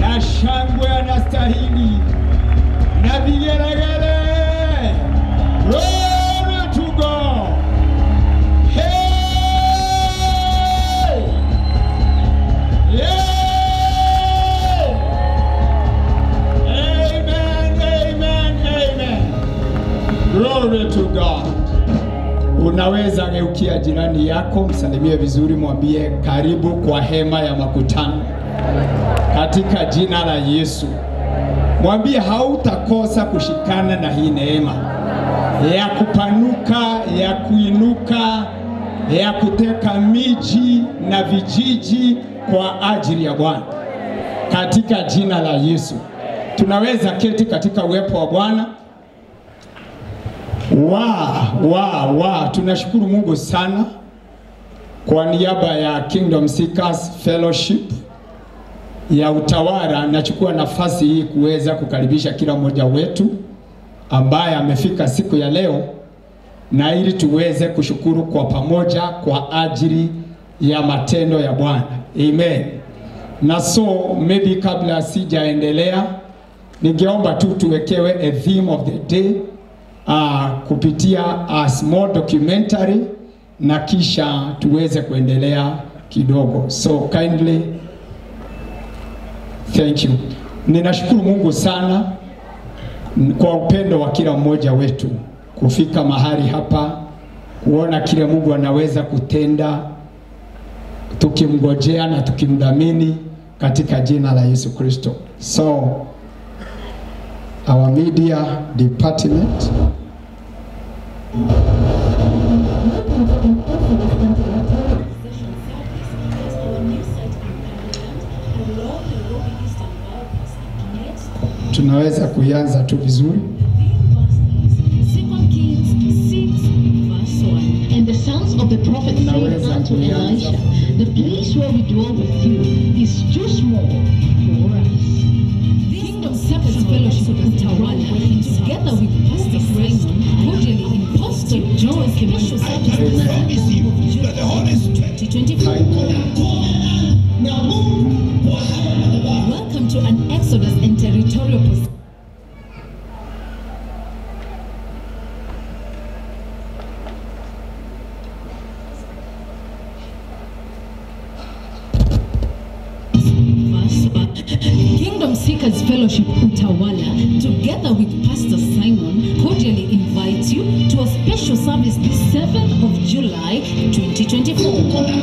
na shangwe anastahili na vigelegele. Glory to God. Hey! Yeah! Amen, amen, amen. Glory to God. Unaweza geukia jirani yako, msalimie vizuri, mwambie karibu kwa hema ya makutano katika jina la Yesu. Mwambie hautakosa kushikana na hii neema ya kupanuka, ya kuinuka, ya kuteka miji na vijiji kwa ajili ya Bwana katika jina la Yesu. Tunaweza keti katika uwepo wa Bwana. Wa, wa, wa, tunashukuru Mungu sana kwa niaba ya Kingdom Seekers Fellowship ya utawala. Nachukua nafasi hii kuweza kukaribisha kila mmoja wetu ambaye amefika siku ya leo, na ili tuweze kushukuru kwa pamoja kwa ajili ya matendo ya Bwana. Amen. Na so maybe kabla sijaendelea, ningeomba tu tuwekewe a theme of the day uh, kupitia a small documentary na kisha tuweze kuendelea kidogo. So kindly thank you. Ninashukuru Mungu sana kwa upendo wa kila mmoja wetu kufika mahali hapa kuona kile Mungu anaweza kutenda tukimgojea na tukimdhamini katika jina la Yesu Kristo. So our media department tunaweza kuianza tu vizuri. Second Kings 6, verse 1. And the sons of the prophet said Naweza unto kuianza. Elisha, The place where we dwell with you is too small for us. Kingdom Shepherds Fellowship Utawala, together with Pastor Raymond, cordially in Pastor John Kemisho promise you that the Holy Spirit 2024. Welcome to an Exodus and territorial position. Kingdom Seekers Fellowship Utawala, together with Pastor Simon, cordially invites you to a special service this 7th of July 2024.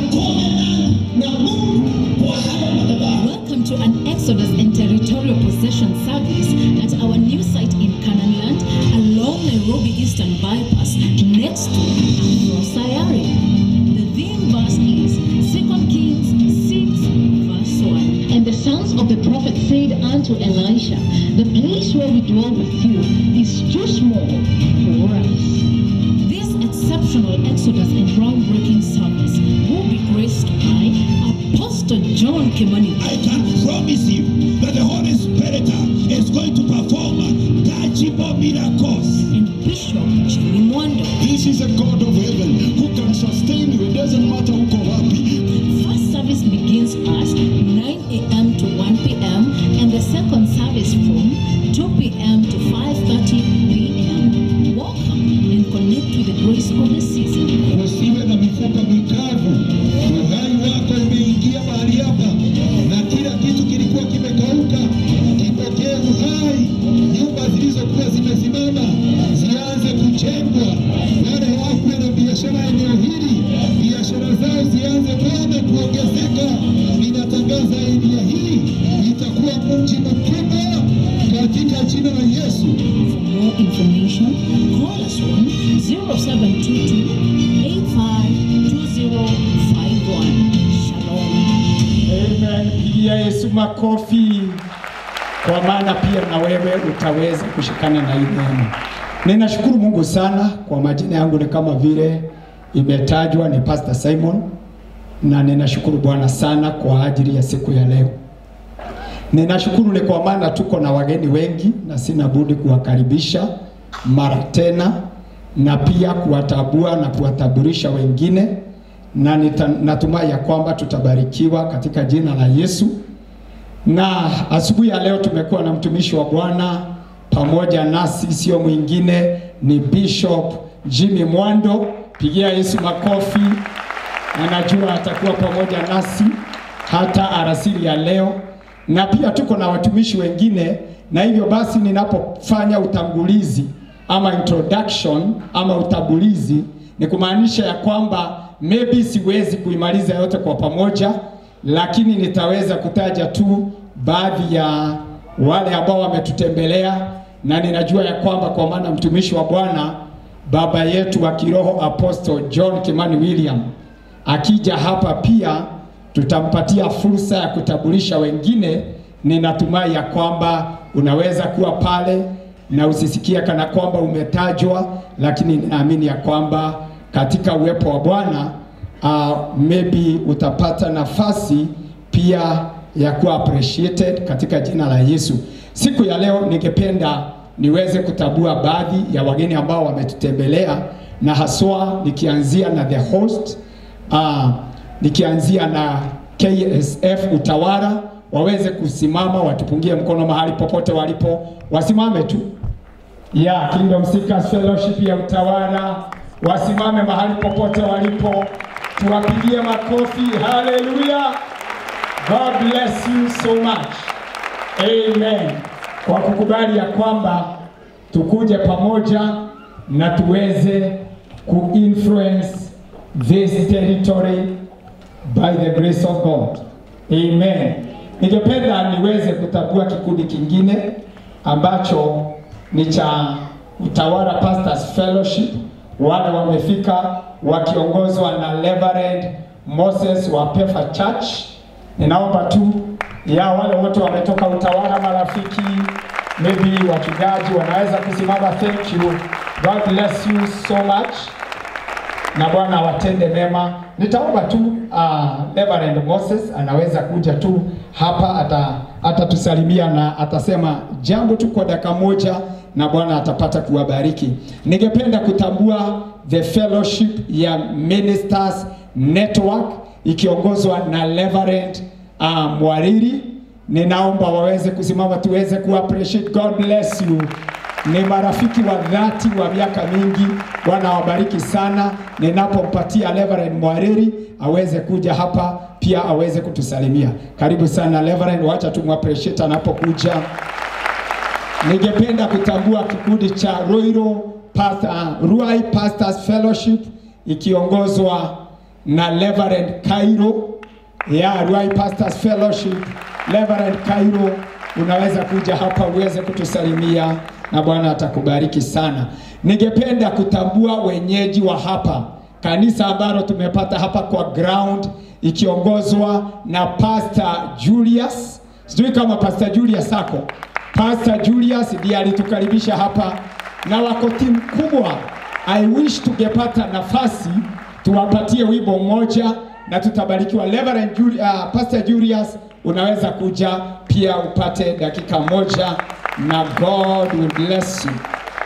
Welcome to an Exodus and territorial possession service at our new site in Canaanland along Nairobi Eastern Bypass next to Afro Sayari. The theme verse is 2 Kings 6 verse 1. And the sons of the prophet said unto Elisha, The place where we dwell with you is too small for us. This exceptional Exodus and groundbreaking service will be graced by Apostle John Kimani. I can promise you that the Holy Spirit is going to perform tangible miracles. and Bishop Jimmy Mwando. This is a God of heaven who can sustain you. It doesn't matter uko wapi. First service begins at 9 a.m. to 1 p.m. and the second service from 2 p.m. to 5.30 p.m. Welcome and connect with the grace of the season. Usiwe na mifupa mikavu. Uhai wako umeingia mahali hapa na kila kitu kilikuwa kimekauka. Ipokee uhai. Nyumba zilizokuwa zimesimama zianze kujengwa. Wale wako na biashara eneo hili, biashara zao zianze Bwana kuongezeka. Ninatangaza eneo hili itakuwa mji mkubwa katika jina la Yesu. For more information, call us on 0722 852051. Shalom. Amen. Pigia Yesu makofi, kwa maana pia na wewe utaweza kushikana na hii neema. Ninashukuru Mungu sana kwa majina yangu, ni kama vile imetajwa, ni Pastor Simon, na ninashukuru Bwana sana kwa ajili ya siku ya leo. Ninashukuru ni kwa maana tuko na wageni wengi na sina budi kuwakaribisha mara tena na pia kuwatabua na kuwataburisha wengine na nita, natumai ya kwamba tutabarikiwa katika jina la Yesu na asubuhi ya leo tumekuwa na mtumishi wa Bwana pamoja nasi, sio mwingine ni Bishop Jimmy Mwando. Pigia Yesu makofi, na najua atakuwa pamoja nasi hata arasili ya leo, na pia tuko na watumishi wengine, na hivyo basi ninapofanya utangulizi ama introduction ama utangulizi ni kumaanisha ya kwamba maybe siwezi kuimaliza yote kwa pamoja, lakini nitaweza kutaja tu baadhi ya wale ambao wametutembelea, na ninajua ya kwamba kwa maana mtumishi wa Bwana baba yetu wa kiroho Apostle John Kimani William akija hapa pia tutampatia fursa ya kutambulisha wengine. Ninatumai ya kwamba unaweza kuwa pale na usisikia kana kwamba umetajwa, lakini ninaamini ya kwamba katika uwepo wa Bwana uh, maybe utapata nafasi pia ya kuwa appreciated katika jina la Yesu. Siku ya leo ningependa niweze kutambua baadhi ya wageni ambao wametutembelea na haswa nikianzia na the host uh, nikianzia na KSF Utawala waweze kusimama watupungie mkono mahali popote walipo, wasimame tu ya yeah, Kingdom Seekers Fellowship ya Utawala wasimame mahali popote walipo, tuwapigie makofi. Haleluya! God bless you so much. Amen. Kwa kukubali ya kwamba tukuje pamoja na tuweze kuinfluence this territory by the grace of God. Amen. Ningependa niweze kutambua kikundi kingine ambacho ni cha Utawala Pastors Fellowship. Wale wamefika wakiongozwa na Reverend Moses wa Pefa Church. Ninaomba tu ya wale wote wametoka Utawala, marafiki, maybe wachungaji wanaweza kusimama. Thank you. God bless you so much na Bwana awatende mema. Nitaomba tu uh, Reverend Moses anaweza kuja tu hapa ata atatusalimia na atasema jambo tu kwa dakika moja, na Bwana atapata kuwabariki. Ningependa kutambua the fellowship ya Ministers Network ikiongozwa na Reverend uh, Mwariri. Ninaomba waweze kusimama tuweze ku appreciate. God bless you ni marafiki wa dhati wa miaka mingi. Bwana awabariki sana. Ninapompatia Reverend Mwariri aweze kuja hapa pia aweze kutusalimia. Karibu sana Reverend, wacha tumappreciate anapokuja. Ningependa kutambua kikundi cha Roiro Pastor, uh, Ruai Pastors Fellowship ikiongozwa na Reverend Cairo ya Ruai Pastors Fellowship. Reverend Cairo, unaweza kuja hapa uweze kutusalimia na Bwana atakubariki sana. Ningependa kutambua wenyeji wa hapa kanisa ambalo tumepata hapa kwa ground ikiongozwa na Pastor Julius. Sijui kama Pastor Julius ako. Pastor Julius ndiye alitukaribisha hapa na wako timu kubwa. I wish tungepata nafasi tuwapatie wimbo mmoja na tutabarikiwa. Reverend Juli, uh, Pastor Julius unaweza kuja pia upate dakika moja na God will bless you.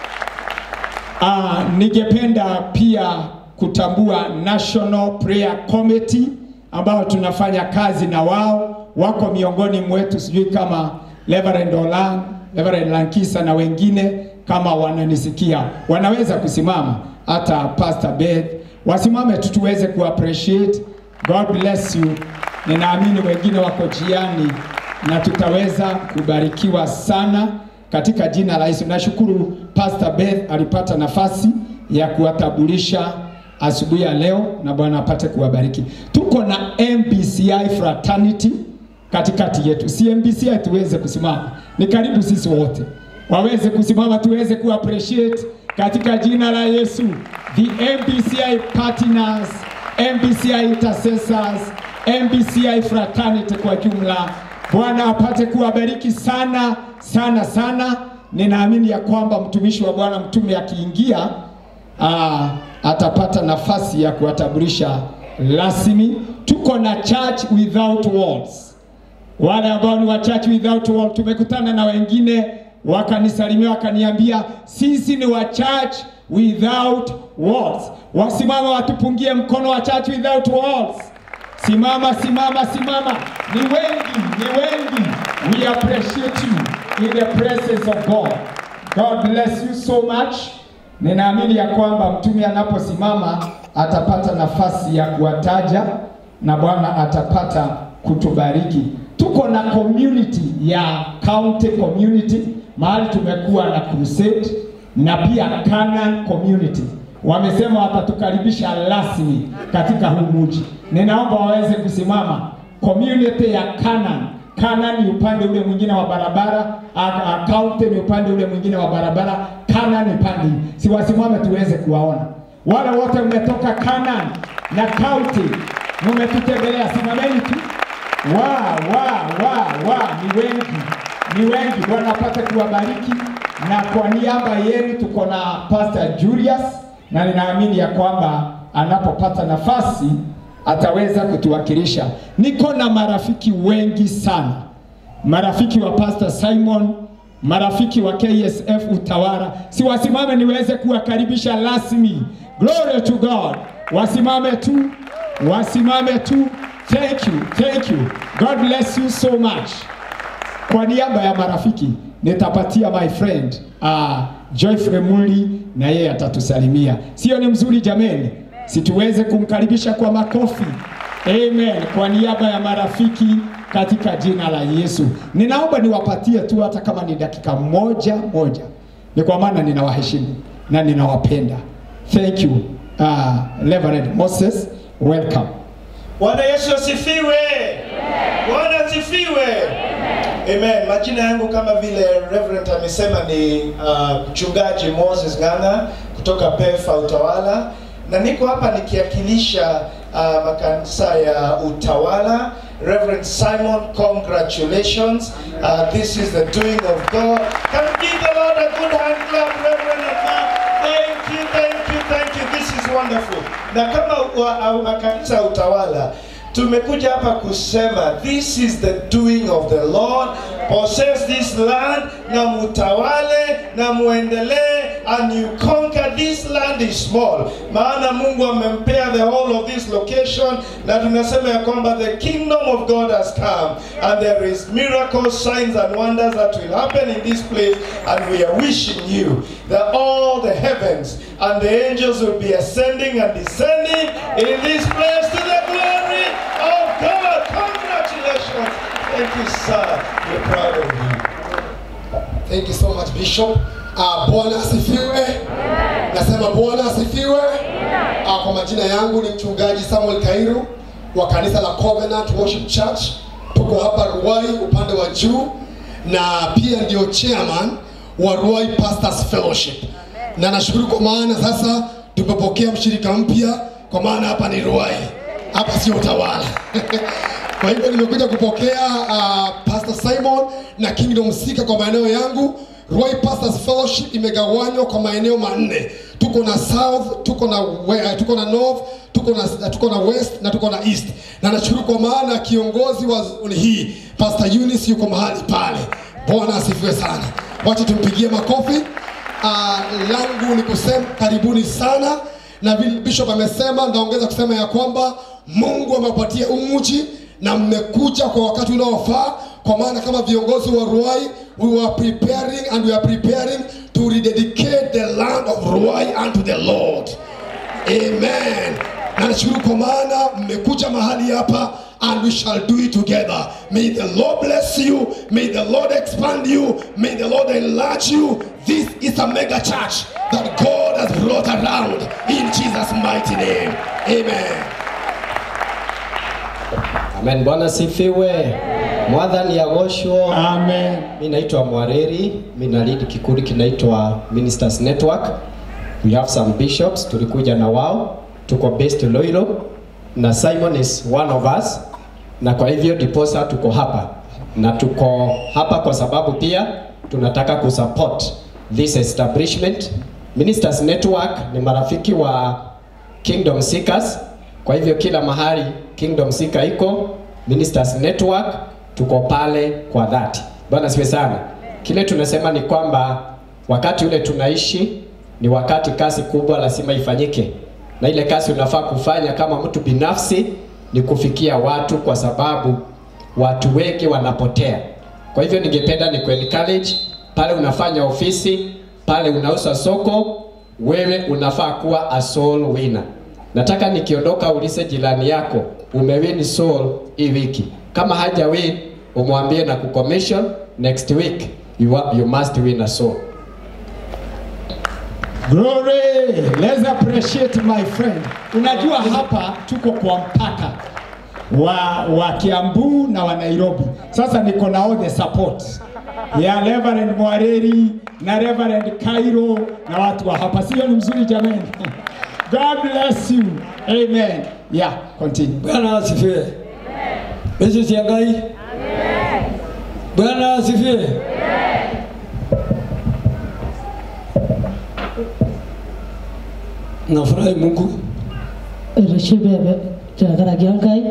Ah, ningependa pia kutambua National Prayer Committee ambao tunafanya kazi na wao, wako miongoni mwetu, sijui kama Reverend Olan, Reverend Lankisa na wengine kama wananisikia, wanaweza kusimama, hata Pastor Beth wasimame tu tuweze ku appreciate. God bless you. Ninaamini wengine wako jiani na tutaweza kubarikiwa sana katika jina la Yesu. Nashukuru Pastor Beth alipata nafasi ya kuwatambulisha asubuhi ya leo, na Bwana apate kuwabariki. Tuko na MBCI fraternity katikati yetu, si MBCI tuweze kusimama, ni karibu sisi wote waweze kusimama, tuweze ku appreciate katika jina la Yesu, the MBCI partners, MBCI intercessors, MBCI fraternity kwa jumla. Bwana apate kuwabariki sana sana sana. Ninaamini ya kwamba mtumishi wa Bwana mtume akiingia, aa, atapata nafasi ya kuwatambulisha rasmi. Tuko na church without walls, wale ambao ni wa church without walls. Tumekutana na wengine wakanisalimia, wakaniambia sisi ni wa church without walls. Wasimama watupungie mkono wa church without walls. Simama, simama, simama. Ni wengi, ni wengi. We appreciate you in the presence of God. God bless you so much. Ninaamini ya kwamba mtume anaposimama atapata nafasi ya kuwataja na Bwana atapata kutubariki. Tuko na community ya county community, mahali tumekuwa na crusade na pia Canaan community. Wamesema watatukaribisha rasmi katika huu mji. Ninaomba waweze kusimama. Community ya Canaan Canaan ni upande ule mwingine wa barabara, a- a- County ni upande ule mwingine wa barabara, Canaan ni pande hii. Si wasimame tuweze kuwaona. Wale wote mmetoka Canaan na County mmetutembelea, simameni tu. Wa wa wa wa, ni wengi, ni wengi. Bwana apate kuwabariki, na kwa niaba yenu tuko na Pastor Julius, na ninaamini ya kwamba anapopata nafasi ataweza kutuwakilisha. Niko na marafiki wengi sana, marafiki wa Pastor Simon, marafiki wa KSF Utawala. Si wasimame niweze kuwakaribisha rasmi. Glory to God. Wasimame tu, wasimame tu. Thank you, thank you. God bless you so much. Kwa niaba ya marafiki nitapatia my friend uh, Joyfrey Muli na yeye atatusalimia. Sio ni mzuri jameni? Situweze kumkaribisha kwa makofi. Amen. Kwa niaba ya marafiki katika jina la Yesu. Ninaomba niwapatie tu hata kama ni dakika moja moja. Ni kwa maana ninawaheshimu na ninawapenda. Thank you. Uh, Reverend Moses, welcome. Bwana Yesu asifiwe. Bwana asifiwe. Amen. Majina yangu kama vile Reverend amesema ni uh, mchungaji Moses Ng'ang'a kutoka PEFA Utawala, na niko hapa nikiwakilisha uh, makanisa ya Utawala. Reverend Simon, congratulations. Uh, this is the doing of God. Can we give the Lord a good hand clap, Reverend Ng'ang'a? Thank you, thank you, thank you. This is wonderful. Na kama wa- wa- makanisa ya Utawala tumekuja hapa kusema this is the doing of the Lord. Possess this land na mutawale na muendelee and you conquer this land is small. Maana Mungu amempea the whole of this location na tunasema ya kwamba the kingdom of God has come and there is miracles, signs and wonders that will happen in this place and we are wishing you that all the heavens and the angels will be ascending and descending in this place to the glory of God. Congratulations. Thank you, sir. We're proud of you. Thank you so much Bishop. Uh, Bwana asifiwe. Nasema Bwana asifiwe. Uh, kwa majina yangu ni mchungaji Samuel Kairu wa kanisa la Covenant Worship Church. Tuko hapa Ruai upande wa juu na pia ndio chairman wa Ruai Pastors Fellowship. Na nashukuru kwa maana sasa tumepokea mshirika mpya kwa maana hapa ni Ruai. Hapa sio utawala. Kwa hivyo nimekuja kupokea uh, Pastor Simon na Kingdom Sika kwa maeneo yangu. Roy Pastors Fellowship imegawanywa kwa maeneo manne. Tuko na South, tuko na we, uh, tuko na North, tuko na uh, tuko na West na tuko na East. Na nashukuru kwa maana kiongozi wa zoni hii Pastor Eunice yuko mahali pale. Bwana asifiwe sana. Wacha tumpigie makofi. Uh, langu ni kusema karibuni sana na vile bishop amesema, ndaongeza kusema ya kwamba Mungu amewapatia umuji na mmekuja kwa wakati unaofaa, kwa maana kama viongozi wa Ruai we were preparing and we are preparing to rededicate the land of Ruai unto the Lord. Amen. Na nashukuru kwa maana mmekuja mahali hapa and we shall do it together. May the Lord bless you. May the Lord expand you. May the Lord enlarge you. This is a mega church that God has brought around in Jesus' mighty name. Amen. Amen. Bwana sifiwe. Mwathani agoshwo. Amen. Mi naitwa Mwareri, mi na lead kikundi kinaitwa Ministers Network. We have some bishops, tulikuja na wao, tuko based Loilo na Simon is one of us, na kwa hivyo diposa tuko hapa na tuko hapa kwa sababu pia tunataka kusupport this establishment. Ministers Network ni marafiki wa Kingdom Seekers. Kwa hivyo kila mahali Kingdom Seeker iko, Ministers Network tuko pale kwa dhati. Bwana siwe sana. Kile tunasema ni kwamba wakati ule tunaishi ni wakati kazi kubwa lazima ifanyike, na ile kazi unafaa kufanya kama mtu binafsi ni kufikia watu, kwa sababu watu wengi wanapotea Kwa hivyo ningependa ni encourage pale unafanya ofisi, pale unauza soko, wewe unafaa kuwa a soul winner. Nataka nikiondoka ulize jirani yako umewin soul hii wiki. Kama haja win, umwambie na kucommission next week you, are, you must win a soul. Glory! Let's appreciate my friend. Unajua hapa tuko kwa mpaka wa, wa Kiambu na wa Nairobi. Sasa niko na all the support ya Reverend Mwareri na Reverend Cairo na watu wa hapa. Sio ni mzuri jamani? God bless you. Amen. Yeah, continue. Bwana asifiwe. Yesu siangai. Bwana asifiwe. Nafurahi Mungu Rishibebe tenkaraki Enkai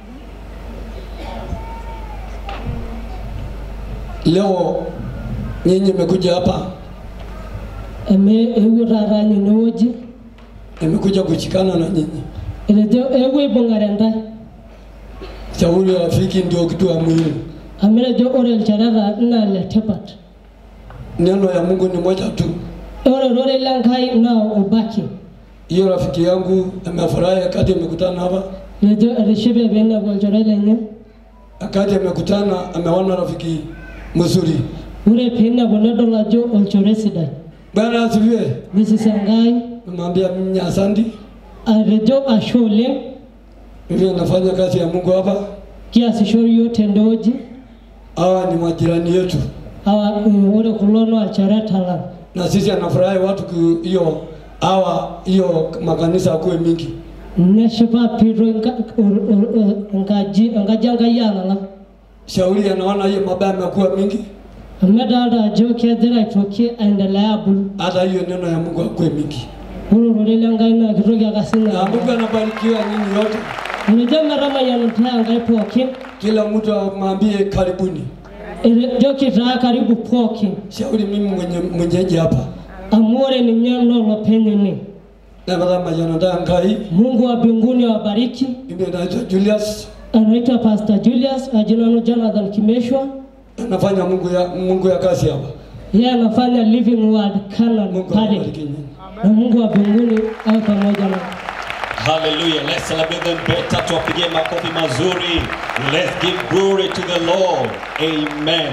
leo nyinyi mmekuja hapa, eme eewuo taata ninye enewueji nimekuja kushikana na nyinyi. etejo eewuo aibung'are ntae Shauri ya rafiki ndio kitu ya muhimu. amu etejo ore ilchoreta naa letipat Neno ya Mungu ni moja tu. ore ororei lenkai naa ubaki Hiyo rafiki yangu amefurahi wakati amekutana hapa, etejo etishipe piinepu olchore lenye wakati amekutana ameona rafiki mzuri. ore piinepu nedol ajo olchore sidai Bwana asifiwe. Mrs. Enkai Namwambia mimi asante, atejo ashe oleng mimi nafanya kazi ya Mungu hapa. kiasisho yiok tendewueji Hawa ni majirani yetu, awa eh, ore kulo naa ilchoreta lang na sisi anafurahi watu ku- hiyo hawa hiyo makanisa akuwe mingi. neshipa piitoi nka- ur- ur- ur- enkaji enkaji Enkai alala Shauri anaona hiyo mabaya amekuwa mingi, amu edolta ajo kegira aitoki aendelea abulu hata hiyo neno ya Mungu akuwe mingi, ore ororei lenkai naa kitoki ake sinye na Mungu anabarikiwa nyinyi yote. etejo metamayianita Enkai pookin Kila mtu amwambie karibuni. etejoki taa karibu pookin Shauri mimi mwenye mwenyeji hapa amu ore ninye naa olopeny ene napata majanata Ngai, Mungu wa mbinguni awabariki mimi naitwa Julius, anaitwa Pastor Julius ajinanu Jonathan Kimeshwa anafanya Mungu ya Mungu ya kazi hapa. yeye anafanya Living Word Canaan Mungu pale awabariki nyinyi. na Mungu wa mbinguni awe pamoja na Hallelujah. Let's celebrate them better. Tuwapigie makofi mazuri. Let's give glory to the Lord. Amen.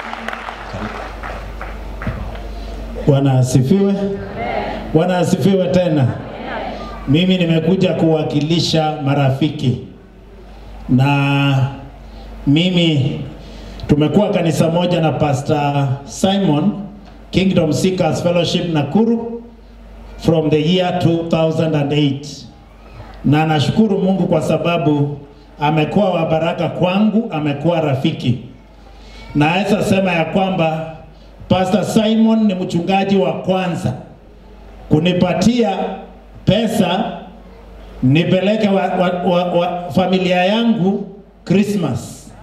Bwana asifiwe. Bwana asifiwe tena. Mimi nimekuja kuwakilisha marafiki, na mimi tumekuwa kanisa moja na Pastor Simon Kingdom Seekers Fellowship Nakuru from the year 2008 na nashukuru Mungu kwa sababu amekuwa wa baraka kwangu, amekuwa rafiki. Naweza sema ya kwamba Pastor Simon ni mchungaji wa kwanza kunipatia pesa nipeleke wa, wa, wa, wa familia yangu Christmas.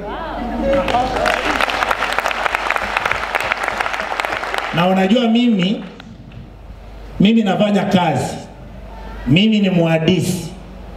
Na unajua mimi mimi nafanya kazi, mimi ni mwadisi,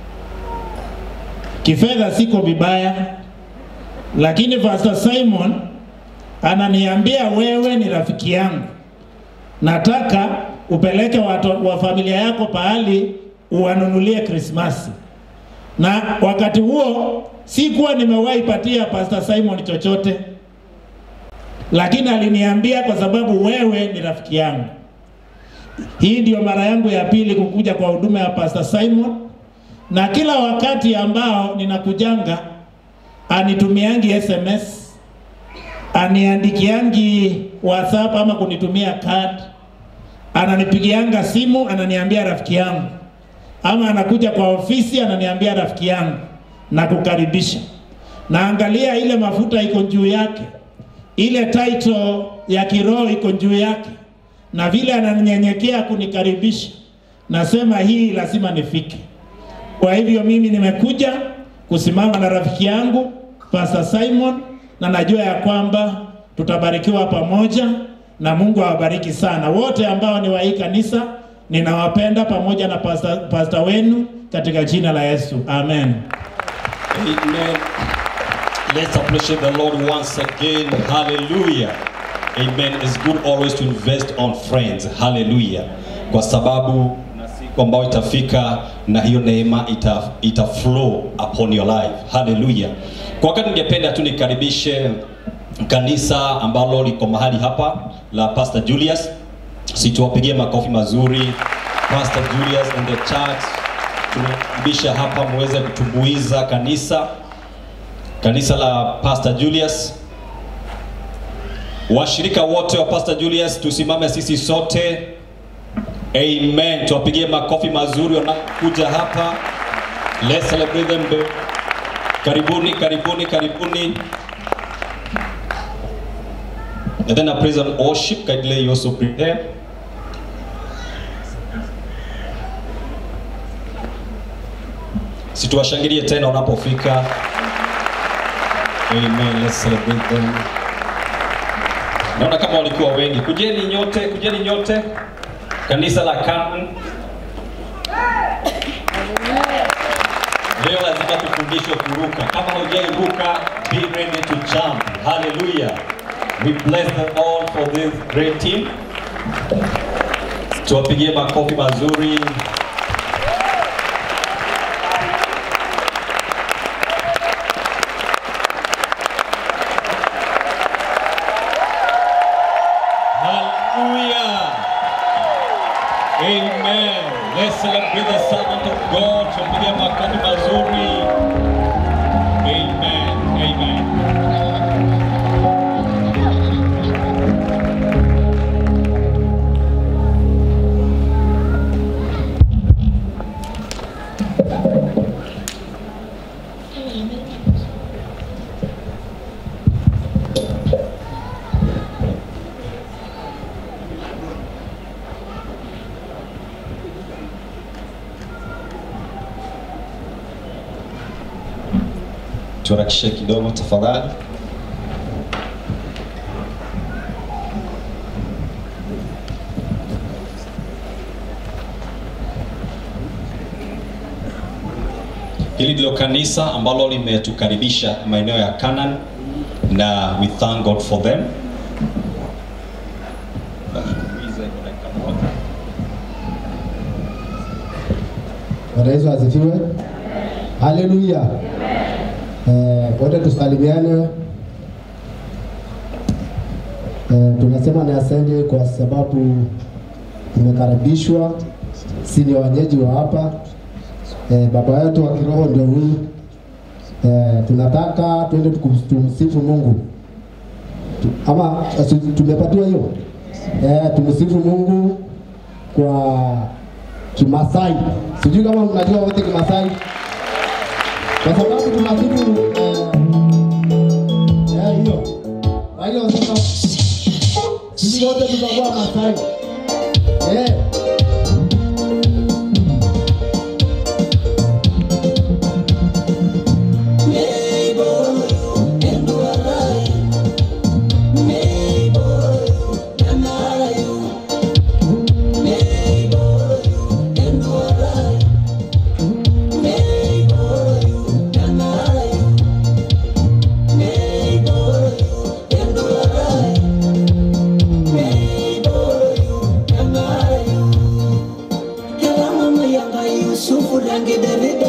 kifedha siko vibaya, lakini Pastor Simon ananiambia wewe ni rafiki yangu, nataka upeleke watu wa familia yako pahali uwanunulie Krismasi. Na wakati huo sikuwa nimewahi patia Pastor Simon chochote, lakini aliniambia kwa sababu wewe ni rafiki yangu. Hii ndio mara yangu ya pili kukuja kwa huduma ya Pastor Simon, na kila wakati ambao ninakujanga anitumiangi SMS, aniandikiangi WhatsApp ama kunitumia card, ananipigianga simu, ananiambia rafiki yangu, ama anakuja kwa ofisi ananiambia rafiki yangu na kukaribisha. Naangalia ile mafuta iko juu yake, ile title ya kiroho iko juu yake, na vile ananyenyekea kunikaribisha, nasema hii lazima nifike. Kwa hivyo mimi nimekuja kusimama na rafiki yangu Pastor Simon, na najua ya kwamba tutabarikiwa pamoja na Mungu awabariki sana wote ambao ni wa hii kanisa. Ninawapenda pamoja na pastor, pastor wenu katika jina la Yesu, amen. Amen. Let's appreciate the Lord once again. Hallelujah. Amen. It's good always to invest on friends. Hallelujah. Kwa sababu na siku ambayo itafika na hiyo neema ita, ita flow upon your life. Hallelujah. Kwa wakati ningependa tu nikaribishe kanisa ambalo liko mahali hapa la Pastor Julius. Situwapigie makofi mazuri. Pastor Julius and the church. Tunakaribisha hapa muweze kutumbuiza kanisa kanisa la Pastor Julius. Washirika wote wa Pastor Julius tusimame sisi sote. Amen. Tuwapigie makofi mazuri wanakuja hapa. Let's celebrate them. Karibuni, karibuni, karibuni. And then a praise and worship. Kindly you also prepare. Situwashangilie tena wanapofika. Amen. Let's celebrate them. Naona kama walikuwa wengi. Kujeni nyote, kujeni nyote. Kanisa la Canaan. Leo lazima tufundishwe kuruka. Kama hujairuka, be ready to jump. Hallelujah. We bless the Lord for this great team. Tuwapigie makofi mazuri. Hallelujah. Amen. Let's celebrate the servant of God. Tumpige makofi mazuri. Amen. Amen. Tuharakishe kidogo tafadhali. Hili ndilo kanisa ambalo limetukaribisha maeneo ya Canaan na we thank God for them. Bwana Yesu asifiwe. Haleluya. Eh, wote tusalimiane. Eh, tunasema ni asante kwa sababu tumekaribishwa, si ni wenyeji wa hapa. Eh, baba yetu wa kiroho ndio huyu. Eh, tunataka twende tukum- tumsifu Mungu Tu- ama asi- tumepatiwa hiyo eh, tumsifu Mungu kwa Kimasai. Sijui kama mnajua wote Kimasai, kwa sababu tunasifu eh, eh, hiyo. Kwa hiyo sasa sisi wote tutakuwa Masai eh. Yusufu rangi derida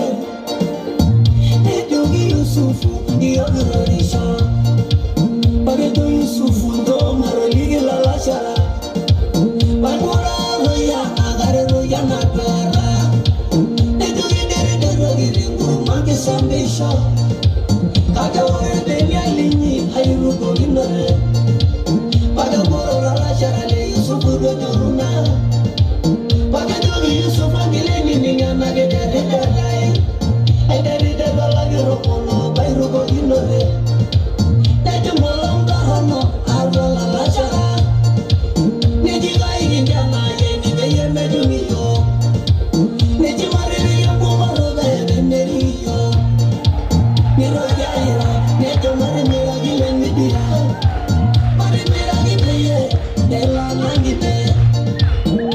Nejogi Yusufu ndiyo nurorisho Pageto Yusufu ndo maroligi la lashara Bagura roya agare roya na pera Nejogi derida rogi ringuru mange sambisho Kaka ore demi alinyi ayuru goginore Bagura la lashara le Yusufu rojoruna Pageto Yusufu angileni ningana gedere dai Ay dari dada lagi rokono bayru goginore Nejo molong kahono arwa la lashara Neji kai ginjana ye ni beye medumi yo Neji mariri yo kumaro beye benderi yo Niro jaira nejo mare mira gile midia Mare mira gibeye Dela nangi be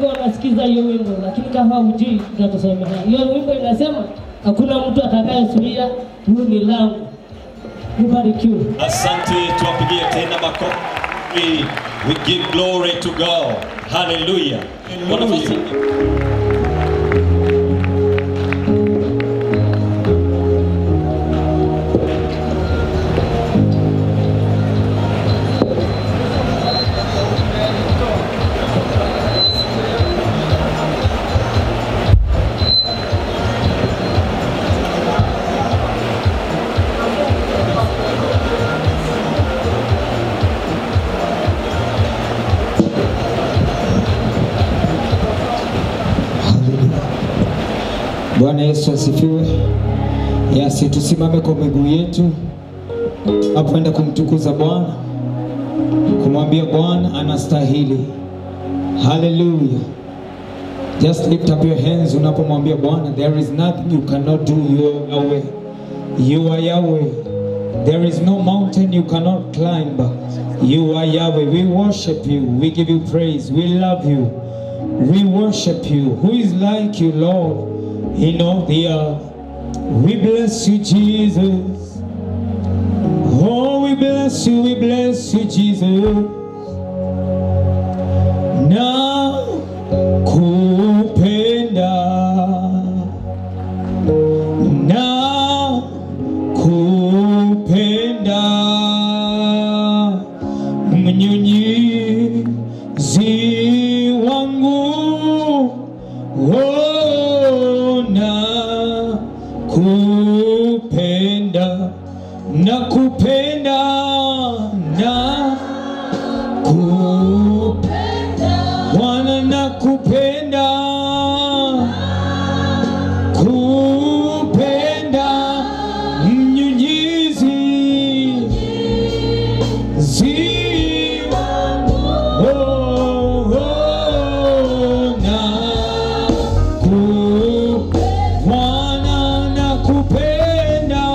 wengi wanasikiza hiyo wimbo, lakini kama hujui tutatusomea. Hiyo wimbo inasema hakuna mtu atakayezuia hili langu. Ubarikiwe. Asante, tuwapigie tena makofi. We give glory to God. Hallelujah. Wanafunzi, Bwana Yesu asifiwe. Yasi, tusimame kwa miguu yetu tunapoenda kumtukuza Bwana, kumwambia Bwana anastahili. Haleluya. Just lift up your hands unapomwambia Bwana, there is nothing you cannot do, you are Yahweh. You are Yahweh. There is no mountain you cannot climb. You are Yahweh. We worship you. We give you praise. We love you. We worship you. Who is like you, Lord, in all the earth? We bless you, Jesus. Oh, we bless you, we bless you, Jesus. Na kupenda na kupenda mnyunyizi wangu oh, na kupenda na kupenda na kupenda Bwana na kupenda kupenda mnyunyizi ziwa oh, oh, na ku Bwana na kupenda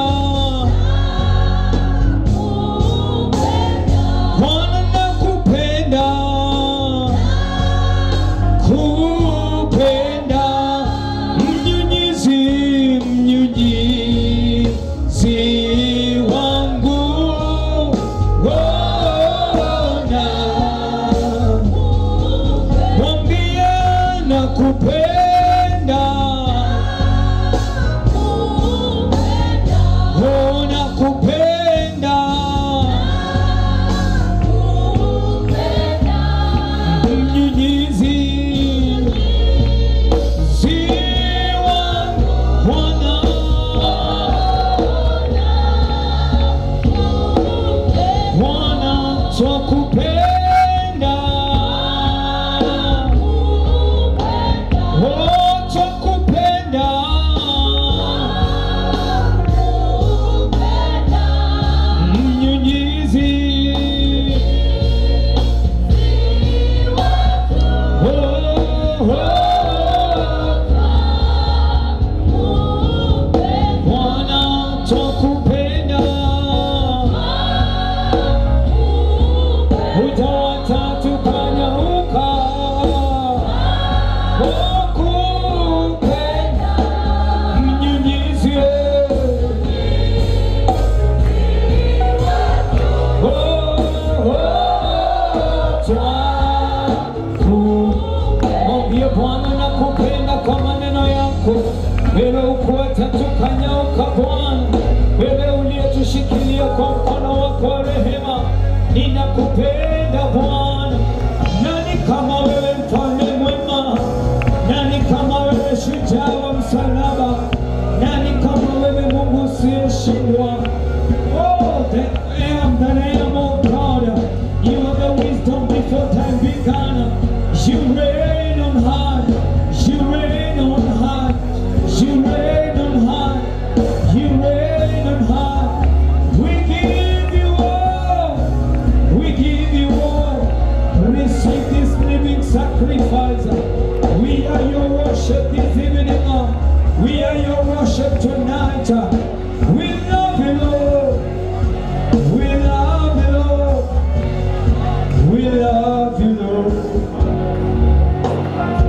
Bwana na kupenda kupenda mnyunyizi mnyunyizi wangu ona mwambie na kupenda ona kupenda mnyunyizi ziwa Bwana Bwana twakupenda Oh, twakupenda mnyunyizi Bwana twakupenda, utawacha tukanyauka. Wakupenda mnyunyizi, Mwambie Bwana nakupenda kwa maneno yako, wewe ukuacha tukanyauka Bwana, wewe uliyetushikilia kwa mkono wako wa rehema, ninakupenda Bwana. Nani kama wewe mfalme mwema? Nani kama wewe shujaa wa msalaba? Nani kama wewe Mungu usiyeshindwa? Oh, the I am that I am, oh God. You are the wisdom before time began. You reign on high. You reign on high. You reign on high. You reign on high. We give you all. We give you all. Receive this living sacrifice. We are your worship this evening. We are your worship tonight. We love you, Lord. We love you, Lord. We love you, Lord.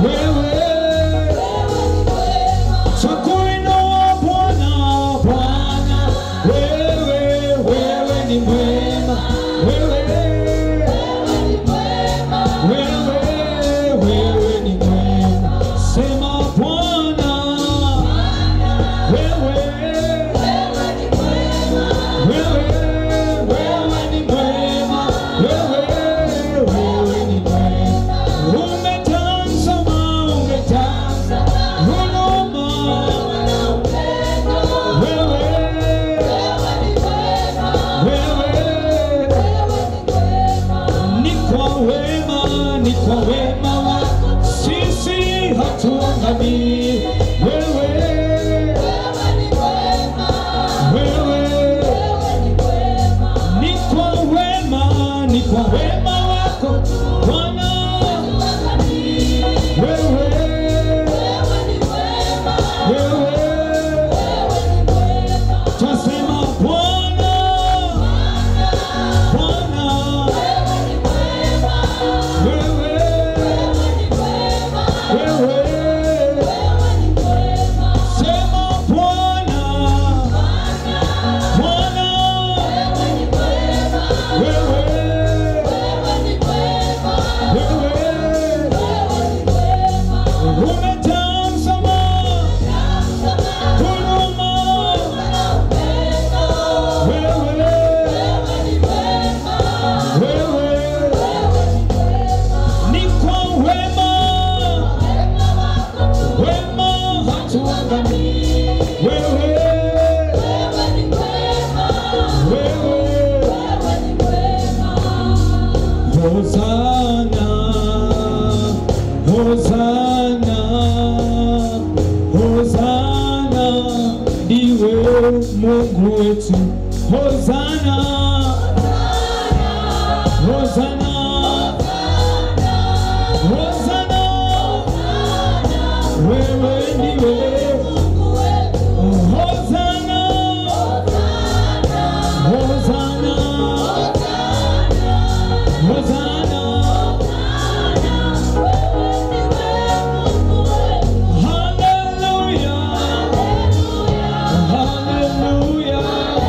wewe Twakuinua Bwana, Bwana, wewe, wewe ni mwema, wewe, wewe, wewe ni mwema. Sema Bwana, wewe, wewe, wewe ni mwema, wewe, wewe ni mwema. Umetazama, umetazama huruma ni kwa wema, ni kwa wema wako sisi hatuangamii. Wewe, wewe, ni kwa wema, ni kwa wema wako Bwana. Wewe, wewe, twasema Bwana, Bwana, wewe, wewe, sema Bwana, Bwana, wewe, wewe, umetazama huruma, wewe, ni kwa wema, wema hatuangamii. Wewe, wewe, Hosana, Hosana, Hosana, ndiwe Mungu wetu. Hosana, Hosana, Hosana, wewe ndiwe Hosana, Hosana, Hosana, Hallelujah, Hallelujah,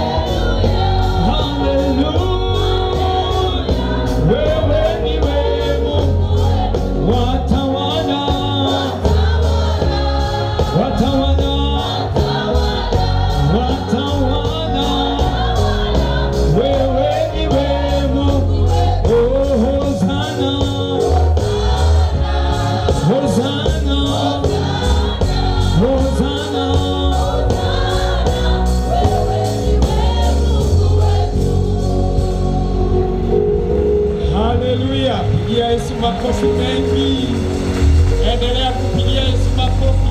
Hallelujah. Wewe ndiwe Mungu watawala, watawala, watawala. Wewe ndiwe Mungu, oh Hosana, Hosana, Hosana. Haleluya, pigia Yesu makofi mengi. Endelea kupigia Yesu makofi.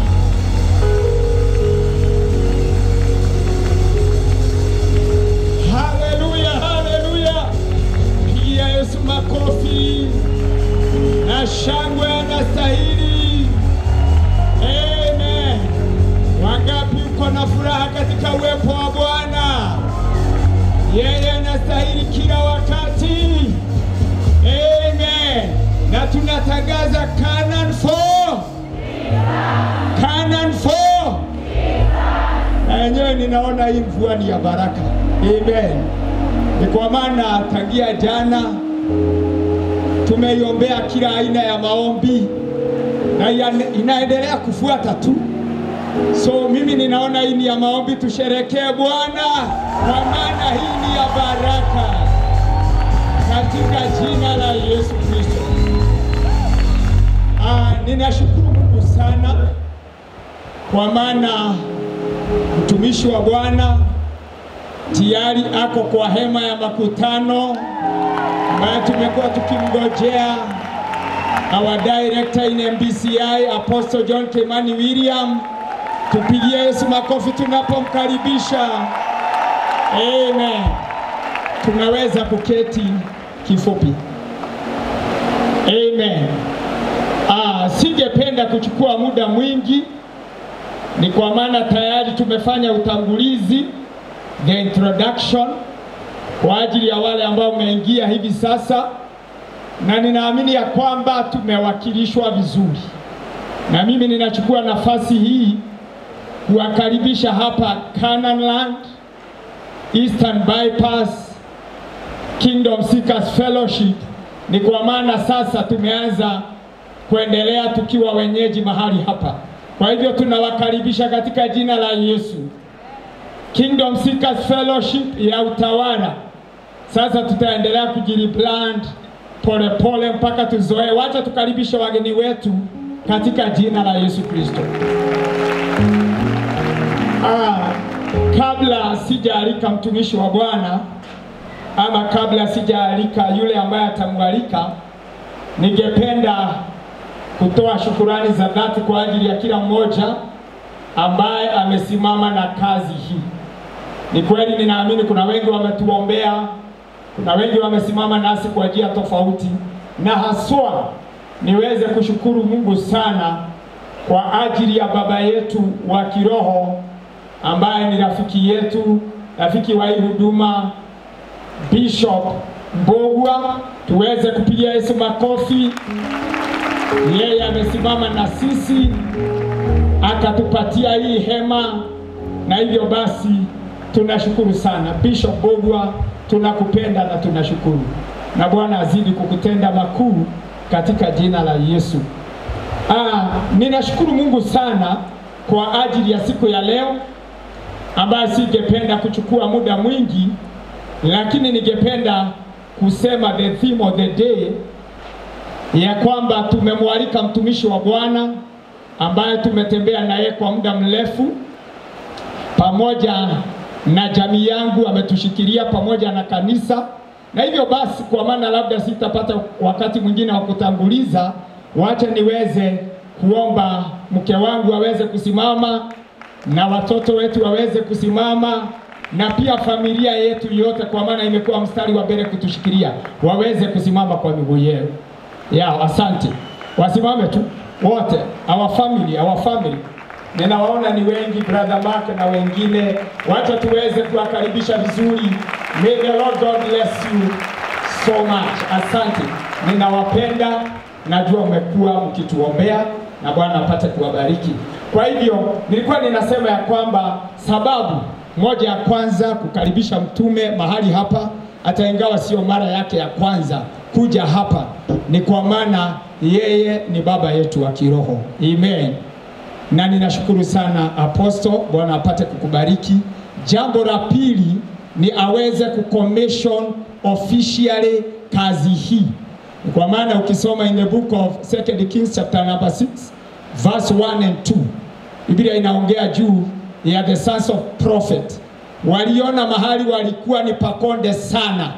Haleluya, haleluya, pigia Yesu makofi na shangwe anastahili. Amen. Wangapi uko na furaha katika uwepo wa Bwana? Yeye anastahili kila wakati. Amen. Na tunatangaza Canaan 4. Canaan 4. Na yenyewe ninaona hii mvua ni ya baraka. Amen. Ni kwa maana tangia jana tumeiombea kila aina ya maombi na ya- inaendelea kufuata tu. So mimi ninaona hii ni ya maombi, tusherekee Bwana kwa maana hii ni ya baraka katika jina la Yesu Kristo. Ah, ninashukuru Mungu sana kwa maana mtumishi wa Bwana tayari ako kwa hema ya makutano ambayo tumekuwa tukimngojea our director in MBCI Apostle John Kimani William. Tupigie Yesu makofi tunapomkaribisha. Amen. Tunaweza kuketi kifupi. Amen. Ah, singependa kuchukua muda mwingi, ni kwa maana tayari tumefanya utangulizi, the introduction kwa ajili ya wale ambao umeingia hivi sasa, na ninaamini ya kwamba tumewakilishwa vizuri. na mimi ninachukua nafasi hii kuwakaribisha hapa Canaan Land, Eastern Bypass, Kingdom Seekers Fellowship. Ni kwa maana sasa tumeanza kuendelea tukiwa wenyeji mahali hapa. Kwa hivyo tunawakaribisha katika jina la Yesu. Kingdom Seekers Fellowship ya utawala. Sasa tutaendelea kujirebrand pole pole mpaka tuzoee. Wacha tukaribishe wageni wetu katika jina la Yesu Kristo. Ah, kabla sijaalika mtumishi wa Bwana ama kabla sijaalika yule ambaye atamwalika, ningependa kutoa shukurani za dhati kwa ajili ya kila mmoja ambaye amesimama na kazi hii. Ni kweli, ninaamini kuna wengi wametuombea, kuna wengi wamesimama nasi kwa njia tofauti, na haswa niweze kushukuru Mungu sana kwa ajili ya baba yetu wa kiroho ambaye ni rafiki yetu, rafiki wa hii huduma, Bishop Mbogwa. Tuweze kupigia Yesu makofi. Yeye amesimama na sisi akatupatia hii hema, na hivyo basi tunashukuru sana Bishop Mbogwa, tunakupenda na tunashukuru, na Bwana azidi kukutenda makuu katika jina la Yesu. Ah, ninashukuru Mungu sana kwa ajili ya siku ya leo ambayo singependa kuchukua muda mwingi, lakini ningependa kusema the theme of the day ya kwamba tumemwalika mtumishi wa Bwana ambaye tumetembea naye kwa muda mrefu pamoja na jamii yangu, ametushikilia pamoja na kanisa, na hivyo basi, kwa maana labda sitapata wakati mwingine wa kutanguliza, wacha niweze kuomba mke wangu aweze kusimama na watoto wetu waweze kusimama na pia familia yetu yote, kwa maana imekuwa mstari wa mbele kutushikilia, waweze kusimama kwa miguu yao. Ya, asante. Wasimame tu wote, our family, our family. Ninawaona ni wengi, brother Mark na wengine, wacha tuweze kuwakaribisha vizuri. May the Lord God bless you so much. Asante, ninawapenda, najua umekuwa mkituombea na Bwana apate kuwabariki. Kwa hivyo nilikuwa ninasema ya kwamba sababu moja ya kwanza kukaribisha mtume mahali hapa, hata ingawa sio mara yake ya kwanza kuja hapa, ni kwa maana yeye ni baba yetu wa kiroho. Amen. Na ninashukuru sana Apostle, Bwana apate kukubariki. Jambo la pili ni aweze kucommission officially kazi hii, kwa maana ukisoma in the book of Second Kings chapter number 6 verse 1 and 2 Biblia inaongea juu ya the sons of prophet waliona mahali walikuwa ni pakonde sana,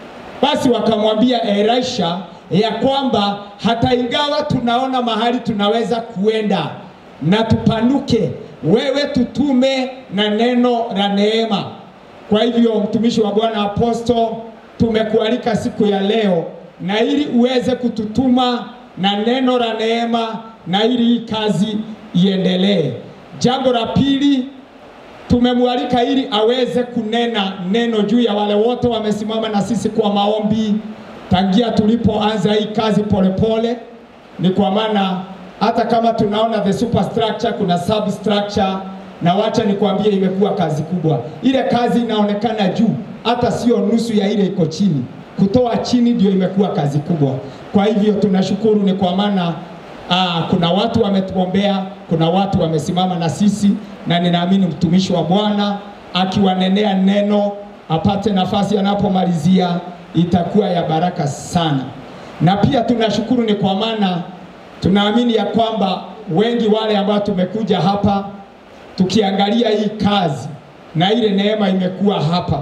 basi wakamwambia Elisha ya kwamba hata ingawa tunaona mahali tunaweza kuenda na tupanuke, wewe tutume na neno la neema. Kwa hivyo mtumishi wa Bwana Apostle, tumekualika siku ya leo na ili uweze kututuma na neno la neema na ili hii kazi iendelee. Jambo la pili tumemwalika ili aweze kunena neno juu ya wale wote wamesimama na sisi kwa maombi tangia tulipoanza hii kazi polepole pole. Ni kwa maana hata kama tunaona the superstructure kuna substructure, na wacha nikwambie, imekuwa kazi kubwa. Ile kazi inaonekana juu, hata sio nusu ya ile iko chini. Kutoa chini ndio imekuwa kazi kubwa. Kwa hivyo tunashukuru, ni kwa maana Aa, kuna watu wametuombea, kuna watu wamesimama na sisi, na ninaamini mtumishi wa Bwana akiwanenea neno apate nafasi anapomalizia itakuwa ya baraka sana. Na pia tunashukuru ni kwa maana tunaamini ya kwamba wengi wale ambao tumekuja hapa tukiangalia hii kazi na ile neema imekuwa hapa,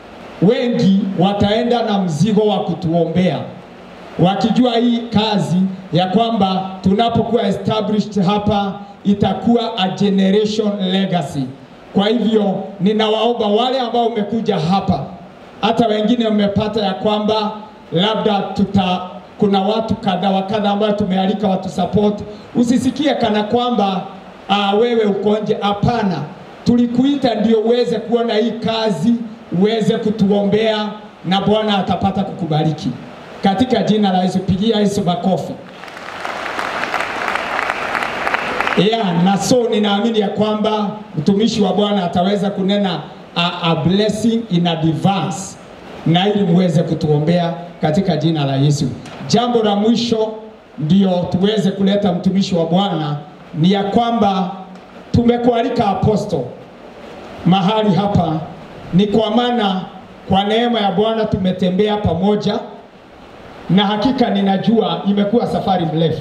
wengi wataenda na mzigo wa kutuombea wakijua hii kazi ya kwamba tunapokuwa established hapa itakuwa a generation legacy. Kwa hivyo ninawaomba wale ambao umekuja hapa, hata wengine mmepata ya kwamba labda tuta kuna watu kadha wa kadha ambao tumealika watu support, usisikie kana kwamba uh, wewe uko nje. Hapana, tulikuita ndio uweze kuona hii kazi, uweze kutuombea na Bwana atapata kukubariki katika jina la Yesu. Pigia Yesu makofi. Yeah, na so ninaamini ya kwamba mtumishi wa Bwana ataweza kunena a, a blessing in advance na ili muweze kutuombea katika jina la Yesu. Jambo la mwisho ndio tuweze kuleta mtumishi wa Bwana ni ya kwamba tumekualika aposto mahali hapa, ni kwa maana kwa neema ya Bwana tumetembea pamoja, na hakika ninajua imekuwa safari mrefu.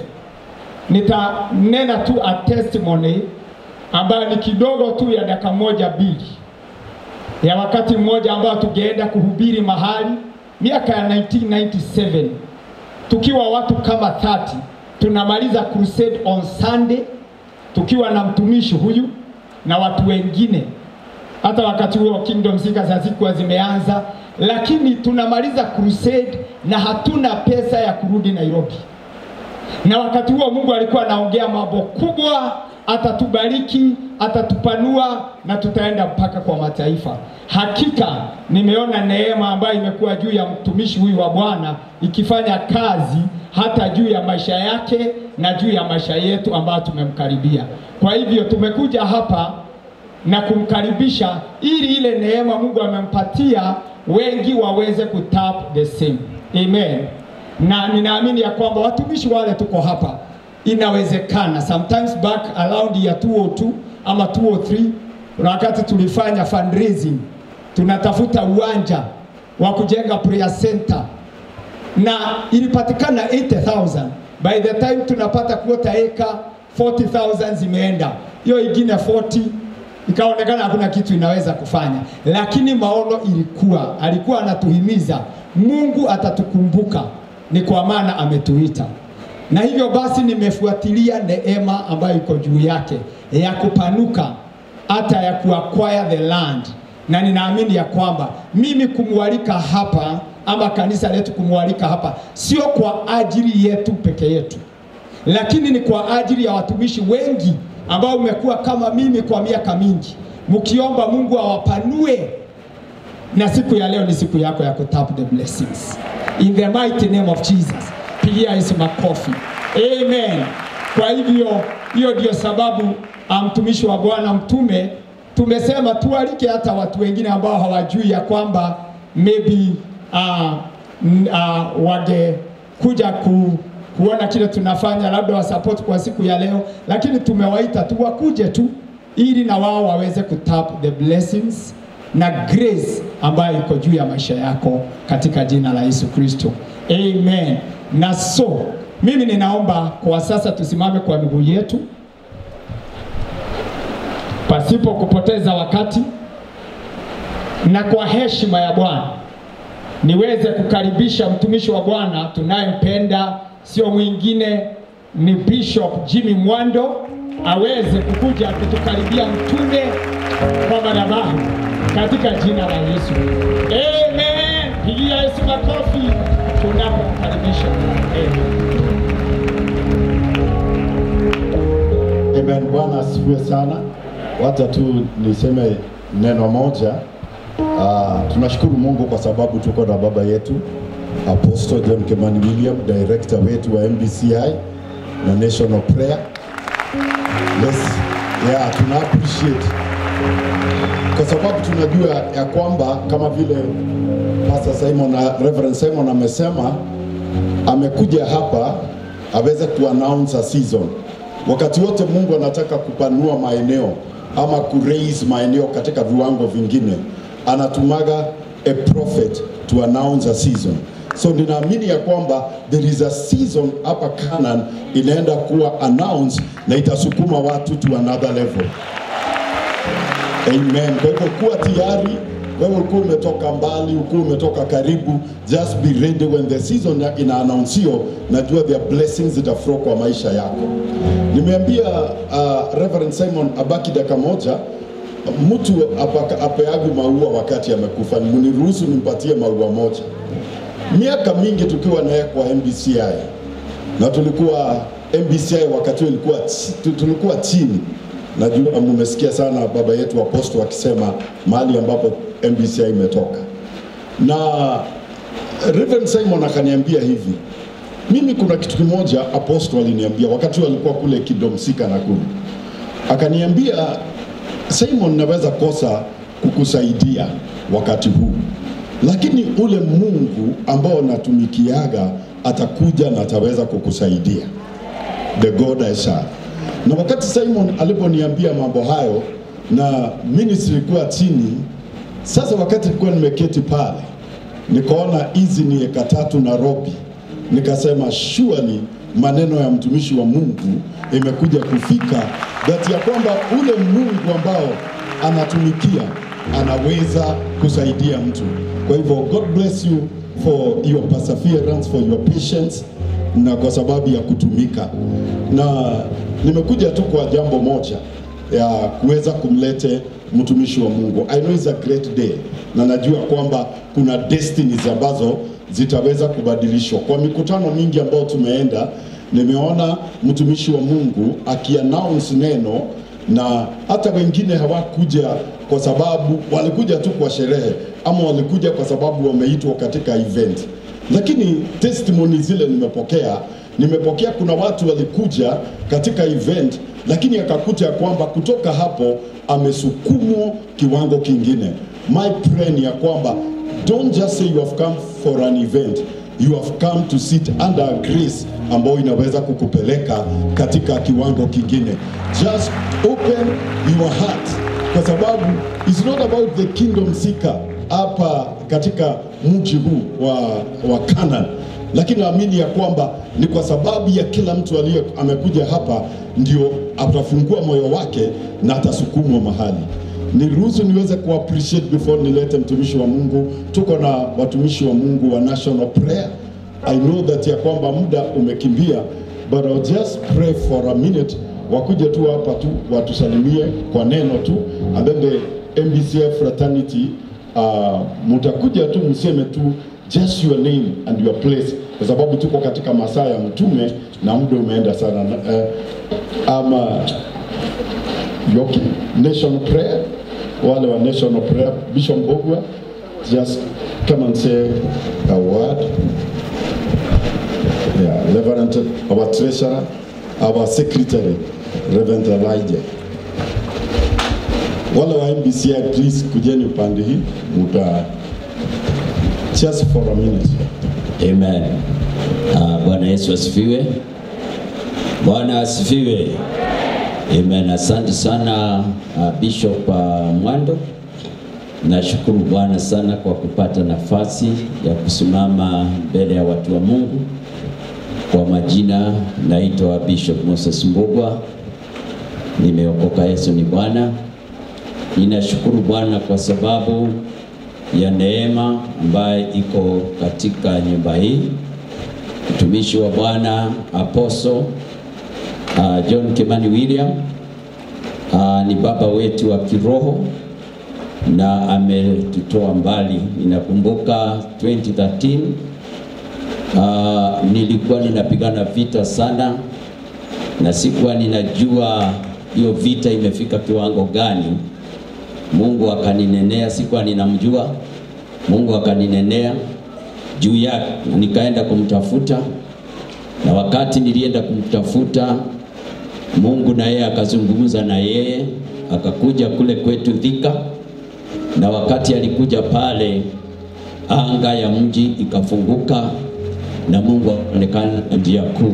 Nitanena tu a testimony ambayo ni kidogo tu ya dakika moja mbili ya wakati mmoja ambao tungeenda kuhubiri mahali miaka ya 1997 tukiwa watu kama 30 tunamaliza crusade on Sunday tukiwa na mtumishi huyu na watu wengine. Hata wakati huo Kingdom Seekers hazikuwa zimeanza, lakini tunamaliza crusade na hatuna pesa ya kurudi Nairobi. Na wakati huo Mungu alikuwa anaongea mambo kubwa, atatubariki, atatupanua na tutaenda mpaka kwa mataifa. Hakika nimeona neema ambayo imekuwa juu ya mtumishi huyu wa Bwana ikifanya kazi hata juu ya maisha yake na juu ya maisha yetu ambayo tumemkaribia. Kwa hivyo tumekuja hapa na kumkaribisha ili ile neema Mungu amempatia wengi waweze kutap the same. Amen. Na ninaamini ya kwamba watumishi wale tuko hapa inawezekana. Sometimes back around ya 202 ama 203 kuna wakati tulifanya fundraising, tunatafuta uwanja wa kujenga prayer center na ilipatikana 80,000 by the time tunapata kuota eka 40,000 zimeenda, hiyo ingine 40 ikaonekana hakuna kitu inaweza kufanya, lakini maono ilikuwa, alikuwa anatuhimiza Mungu atatukumbuka, ni kwa maana ametuita. Na hivyo basi nimefuatilia neema ambayo iko juu yake ya kupanuka hata ya kuacquire the land, na ninaamini ya kwamba mimi kumwalika hapa ama kanisa letu kumwalika hapa sio kwa ajili yetu peke yetu, lakini ni kwa ajili ya watumishi wengi ambao umekuwa kama mimi kwa miaka mingi mkiomba Mungu awapanue, na siku ya leo ni siku yako ya kutap the blessings in the mighty name of Jesus. Pigia Yesu makofi, amen. Kwa hivyo hiyo ndio sababu mtumishi wa Bwana mtume tumesema tualike hata watu wengine ambao hawajui ya kwamba maybe uh, uh, wangekuja ku, kuona kile tunafanya, labda wasupport kwa siku ya leo, lakini tumewaita tu wakuje tu ili na wao waweze kutap the blessings na grace ambayo iko juu ya maisha yako katika jina la Yesu Kristo, amen. Na so mimi ninaomba kwa sasa tusimame kwa miguu yetu pasipo kupoteza wakati na kwa heshima ya Bwana niweze kukaribisha mtumishi wa Bwana tunayempenda, sio mwingine ni Bishop Jimmy Mwando aweze kukuja kutukaribia mtume kwa madhabahu katika jina la Yesu. Amen. Pigia Yesu makofi tunapomkaribisha. Amen. Amen. Bwana asifiwe sana. Wacha tu niseme neno moja. Uh, tunashukuru Mungu kwa sababu tuko na baba yetu Apostle John Kimani William, director wetu wa MBCI na National Prayer. Yes, yeah, tuna appreciate kwa sababu tunajua ya kwamba kama vile Pastor Simon na Reverend Simon amesema, amekuja hapa aweze kuannounce a season. Wakati wote Mungu anataka kupanua maeneo ama kuraise maeneo katika viwango vingine, anatumaga a prophet to announce a season. So ninaamini ya kwamba there is a season hapa Canaan inaenda kuwa announced na itasukuma watu to another level. Amen. Kwa hivyo kuwa tayari, wewe ulikuwa umetoka mbali, ulikuwa umetoka karibu, just be ready when the season ya- ina announceio, najua their blessings zitaflow kwa maisha yako. Nimeambia uh, Reverend Simon abaki dakika moja, mtu apaka- apeagi maua wakati amekufa, mniruhusu nimpatie maua moja. Miaka mingi tukiwa naye kwa MBCI na tulikuwa MBCI wakati huo ilikuwa chi- tu- tulikuwa chini. Najua mmesikia sana baba yetu aposto akisema mahali ambapo MBCI imetoka, na Reverend Simon akaniambia hivi, Mimi kuna kitu kimoja apostle aliniambia wakati alikuwa kule Kidomsika Nakuru, akaniambia Simon, naweza kosa kukusaidia wakati huu, lakini ule Mungu ambao natumikiaga atakuja na ataweza kukusaidia, the God I serve. Na wakati Simon aliponiambia mambo hayo na ministry ilikuwa chini, sasa wakati nilikuwa nimeketi pale, nikaona hizi ni eka tatu Nairobi, nikasema surely maneno ya mtumishi wa Mungu imekuja kufika that ya kwamba ule Mungu ambao anatumikia anaweza kusaidia mtu. Kwa hivyo God bless you for your perseverance, for your patience na kwa sababu ya kutumika, na nimekuja tu kwa jambo moja ya kuweza kumlete mtumishi wa Mungu. I know it's a great day, na najua kwamba kuna destinies ambazo zitaweza kubadilishwa. Kwa mikutano mingi ambayo tumeenda, nimeona mtumishi wa Mungu akiannounce neno na hata wengine hawakuja kwa sababu walikuja tu kwa sherehe ama walikuja kwa sababu wameitwa katika event, lakini testimony zile nimepokea nimepokea kuna watu walikuja katika event lakini akakuta kwamba kutoka hapo amesukumwa kiwango kingine. My prayer ni ya kwamba don't just say you have come for an event you have come to sit under a grace ambayo inaweza kukupeleka katika kiwango kingine. Just open your heart, kwa sababu it's not about the kingdom seeker hapa katika mji huu wa, wa Canaan lakini naamini ya kwamba ni kwa sababu ya kila mtu aliye amekuja hapa ndio atafungua moyo wake na atasukumwa mahali. Niruhusu niweze ku appreciate before nilete mtumishi wa Mungu. Tuko na watumishi wa Mungu wa National Prayer. I know that ya kwamba muda umekimbia, but I'll just pray for a minute, wakuje tu hapa tu watusalimie kwa neno tu, and then the MBCF fraternity uh, mutakuja tu mseme tu just your name and your place, kwa sababu tuko katika masaa ya mtume na muda umeenda sana. Uh, ama Yoki Nation Prayer, wale wa National Prayer, Bishop Mbogwa, just come and say a word. Yeah, Reverend, our treasurer, our secretary, Reverend Elijah. Wale wa MBCI, please kujeni upande hii, muta just for a minute. Amen. Uh, Bwana Yesu asifiwe. Bwana asifiwe. Amen. Asante sana uh, Bishop uh, Mwando. Nashukuru Bwana sana kwa kupata nafasi ya kusimama mbele ya watu wa Mungu. Kwa majina naitwa Bishop Moses Mbugwa. Nimeokoka, Yesu ni Bwana. Ninashukuru Bwana kwa sababu ya neema ambaye iko katika nyumba hii. Mtumishi wa Bwana Apostle uh, John Kimani William uh, ni baba wetu wa kiroho na ametutoa mbali. Ninakumbuka 2013 uh, nilikuwa ninapigana vita sana na sikuwa ninajua hiyo vita imefika kiwango gani. Mungu akaninenea, sikuwa ninamjua. Mungu akaninenea juu yake, na nikaenda kumtafuta, na wakati nilienda kumtafuta Mungu na yeye akazungumza na yeye, akakuja kule kwetu Thika, na wakati alikuja pale, anga ya mji ikafunguka na Mungu akaonekana njia kuu.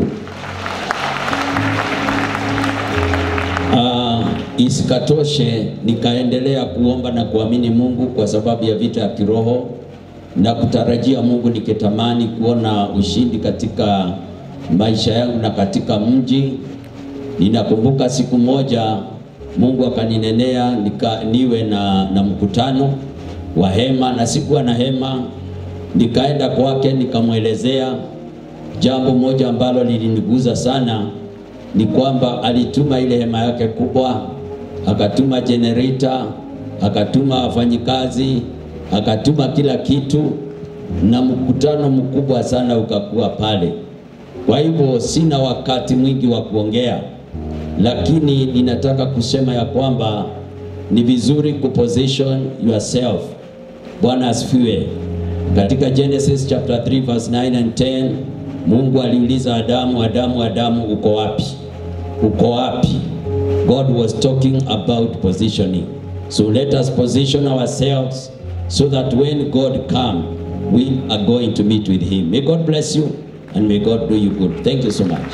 Uh, isikatoshe nikaendelea kuomba na kuamini Mungu kwa sababu ya vita ya kiroho na kutarajia Mungu, nikitamani kuona ushindi katika maisha yangu na katika mji. Ninakumbuka siku moja Mungu akaninenea nika, niwe na, na mkutano wa hema na sikuwa na hema. Nikaenda kwake nikamwelezea jambo moja ambalo liliniguza sana ni kwamba alituma ile hema yake kubwa, akatuma generator, akatuma wafanyikazi, akatuma kila kitu, na mkutano mkubwa sana ukakuwa pale. Kwa hivyo sina wakati mwingi wa kuongea, lakini ninataka kusema ya kwamba ni vizuri kuposition yourself. Bwana asifiwe. Katika Genesis chapter 3 verse 9 and 10 Mungu aliuliza Adamu, Adamu, Adamu, uko wapi? Uko wapi? God was talking about positioning. So let us position ourselves so that when God come, we are going to meet with him. May God bless you and may God do you good. Thank you so much.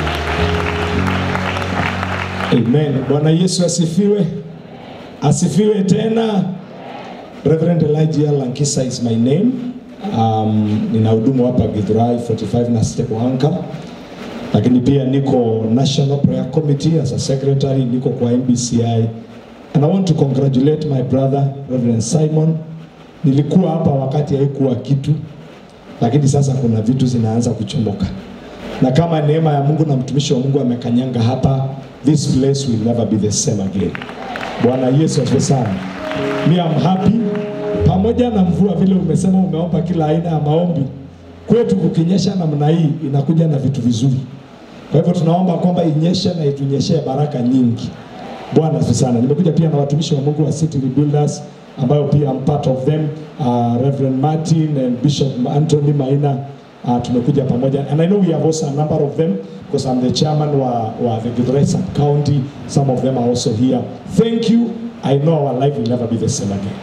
Amen. Bwana Yesu asifiwe. Asifiwe tena. Reverend Elijah Lankisa is my name. Um, ninahudumu hapa Githurai 45 na Step Anchor. Lakini pia niko National Prayer Committee as a secretary, niko kwa MBCI. And I want to congratulate my brother Reverend Simon. Nilikuwa hapa wakati haikuwa kitu, lakini sasa kuna vitu zinaanza kuchomoka. Na kama neema ya Mungu na mtumishi wa Mungu amekanyanga hapa, this place will never be the same again. Bwana Yesu asifiwe sana. Me I'm happy pamoja na mvua vile umesema umeomba kila aina ya maombi. Kwetu kukinyesha namna hii inakuja na vitu vizuri. Kwa hivyo tunaomba kwamba inyeshe na itunyeshee baraka nyingi. Bwana asifiwe sana. Nimekuja pia na watumishi wa Mungu wa City Rebuilders ambayo pia I'm part of them uh, Reverend Martin and Bishop Anthony Maina uh, tumekuja pamoja and I know we have also a number of them because I'm the chairman wa, wa the Githurai sub county some of them are also here thank you I know our life will never be the same again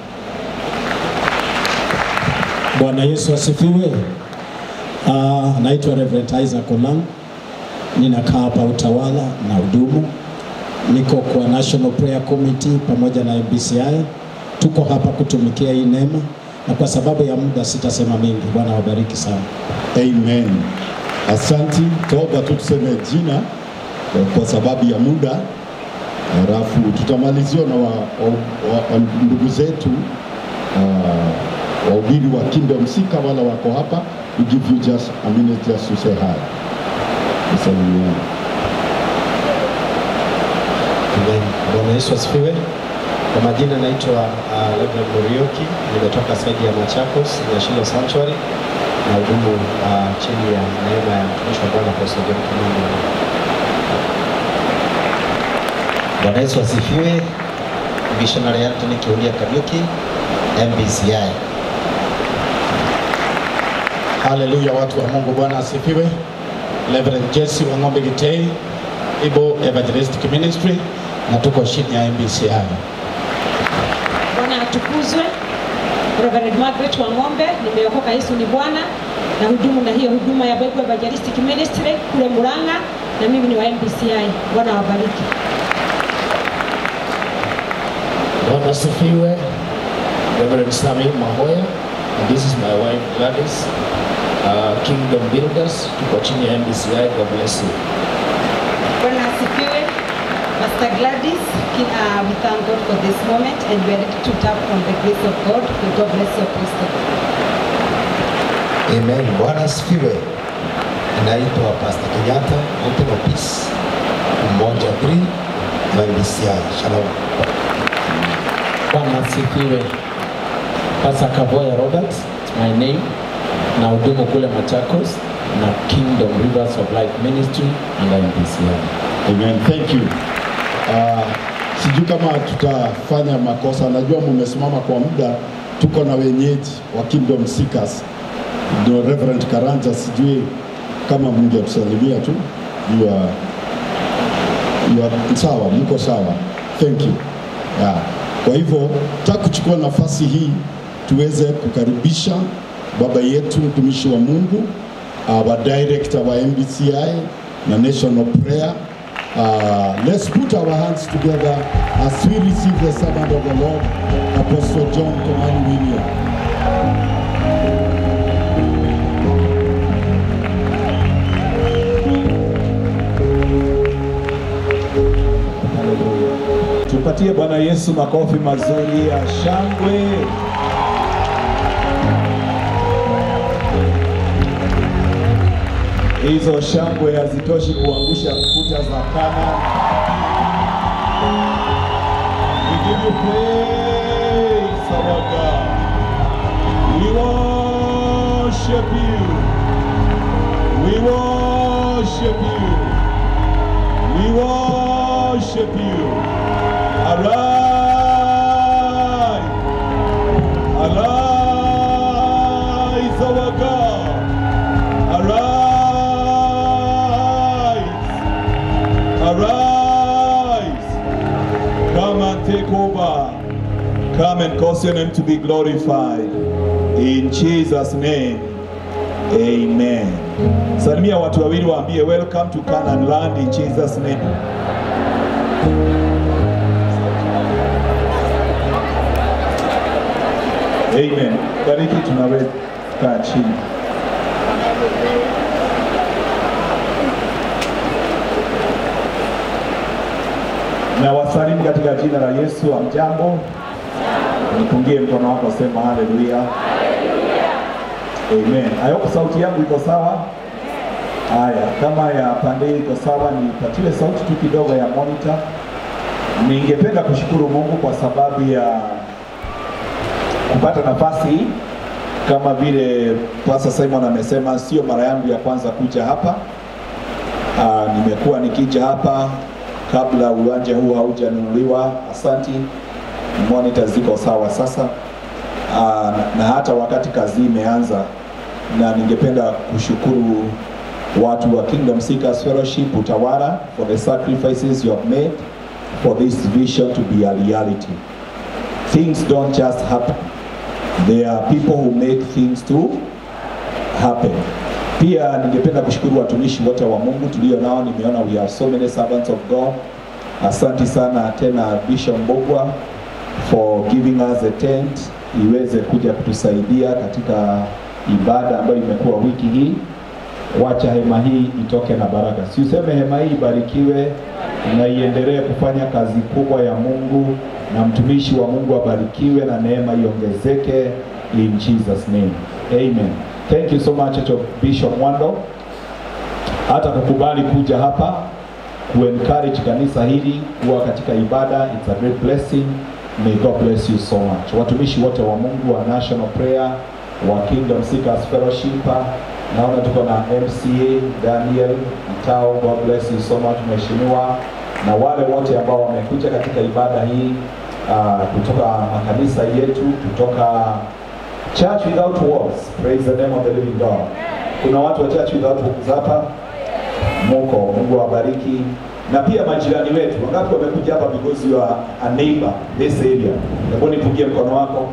Bwana Yesu asifiwe. Uh, naitwa Reverend Isaac Olang, ninakaa hapa Utawala na hudumu, niko kwa National Prayer Committee pamoja na MBCI. Tuko hapa kutumikia hii neema, na kwa sababu ya muda sitasema mengi. Bwana wabariki sana. Amen. Asanti, toba tu tuseme jina eh, kwa sababu ya muda, halafu tutamaliziwa na wa, wa, wa, wa, ndugu zetu uh, wahubiri wa Kingdom Sika wala wako hapa. We give you just a minute just to say hi. Tusalimiane. Amen. Bwana Yesu asifiwe. Kwa majina naitwa uh, Reverend Murioki, nimetoka saidi ya Machakos National Sanctuary na hudumu uh, chini ya neema ya mtumishi wa Bwana Apostle John Kimani. Bwana Yesu asifiwe. Missionary Anthony Kiulia Kariuki, MBCI. Haleluya, watu wa Mungu, Bwana asifiwe. Reverend Jesse Wang'ombe Gitei, Ibo Evangelistic Ministry, na tuko chini ya MBCI. Bwana atukuzwe. Reverend Margaret Wang'ombe, nimeokoka Yesu ni Bwana na hudumu na hiyo huduma ya Bible Evangelistic Ministry kule Murang'a na mimi ni wa MBCI. Bwana wabariki. Bwana asifiwe. Reverend Sami Mahoya, and this is my wife Gladys, uh, Kingdom Builders, tuko chini ya MBCI. God bless you. Bwana asifiwe. Pastor Gladys, ki- uh, we thank God for this moment and we are ready to tap on the grace of God. May God bless you, Pastor. Amen. Bwana asifiwe. Naitwa Pastor Kenyatta, Mountain of Peace, Umoja 3, MBCI. Shalom. Bwana asifiwe. Pastor Kavoya Robert, my name, na hudumu kule Machakos na Kingdom Rivers of Life Ministry and MPCI. Amen. Thank you. Uh, sijui kama tutafanya makosa. Najua mumesimama kwa muda, tuko na wenyeji wa Kingdom Seekers. Ndio Reverend Karanja, sijui kama mngetusalimia tu. You are, you are, sawa, mko sawa. Thank you. Yeah. Kwa hivyo nataka kuchukua nafasi hii tuweze kukaribisha baba yetu mtumishi wa Mungu uh, wa director wa MBCI na National Prayer. Uh, let's put our hands together as we receive the servant of the Lord, Apostle John Komani William. Tupatie Bwana Yesu makofi mazuri ya shangwe. Hizo shangwe hazitoshi kuangusha kuta za Kana. We give you praise, our God. We worship you. We worship you. We worship you. Arise. Arise, our God. Arise. take over. Come and cause your name to be glorified. In Jesus name. Amen. Salimia watu wawili waambie welcome to Canaan land in Jesus name. Amen. Bariki tunaweza kaa chini. Na wasalimu katika jina la Yesu. Amjambo, nipungie mkono wako, sema haleluya. Amen. I hope sauti yangu iko sawa. Haya, kama ya pande hii iko sawa, nipatie sauti tu kidogo ya monitor. Ningependa kushukuru Mungu kwa sababu ya kupata nafasi hii. Kama vile Pastor Simon amesema, sio mara yangu ya kwanza kuja hapa. Aa, nimekuwa nikija hapa kabla uwanja huu haujanunuliwa. Asanti, monitor ziko sawa sasa. Aa, na hata wakati kazi imeanza, na ningependa kushukuru watu wa Kingdom Seekers Fellowship Utawala for the sacrifices you have made for this vision to be a reality. Things don't just happen. There are people who make things to happen. Pia ningependa kushukuru watumishi wote wa Mungu tulio nao. Nimeona we have so many servants of God. Asanti sana tena Bishop Mbogwa for giving us a tent iweze kuja kutusaidia katika ibada ambayo imekuwa wiki hii. Wacha hema hii itoke na baraka, si useme hema hii ibarikiwe na iendelee kufanya kazi kubwa ya Mungu, na mtumishi wa Mungu abarikiwe na neema iongezeke in Jesus name. Amen. Thank you so much Church of Bishop Mwando hata kukubali kuja hapa kuencourage kanisa hili kuwa katika ibada. It's a great blessing. May God bless you so much. Watumishi wote wa Mungu wa National Prayer wa Kingdom Seekers Fellowship, naona tuko na MCA Daniel Mtao. God bless you so much mheshimiwa, na wale wote ambao wamekuja katika ibada hii uh, kutoka makanisa yetu kutoka Church Without Walls. Praise the name of the living God. Kuna watu wa Church Without Walls hapa muko, Mungu awabariki. Na pia majirani wetu, wangapi wamekuja hapa because you are a neighbor this area? Hebu nipungie mkono wako.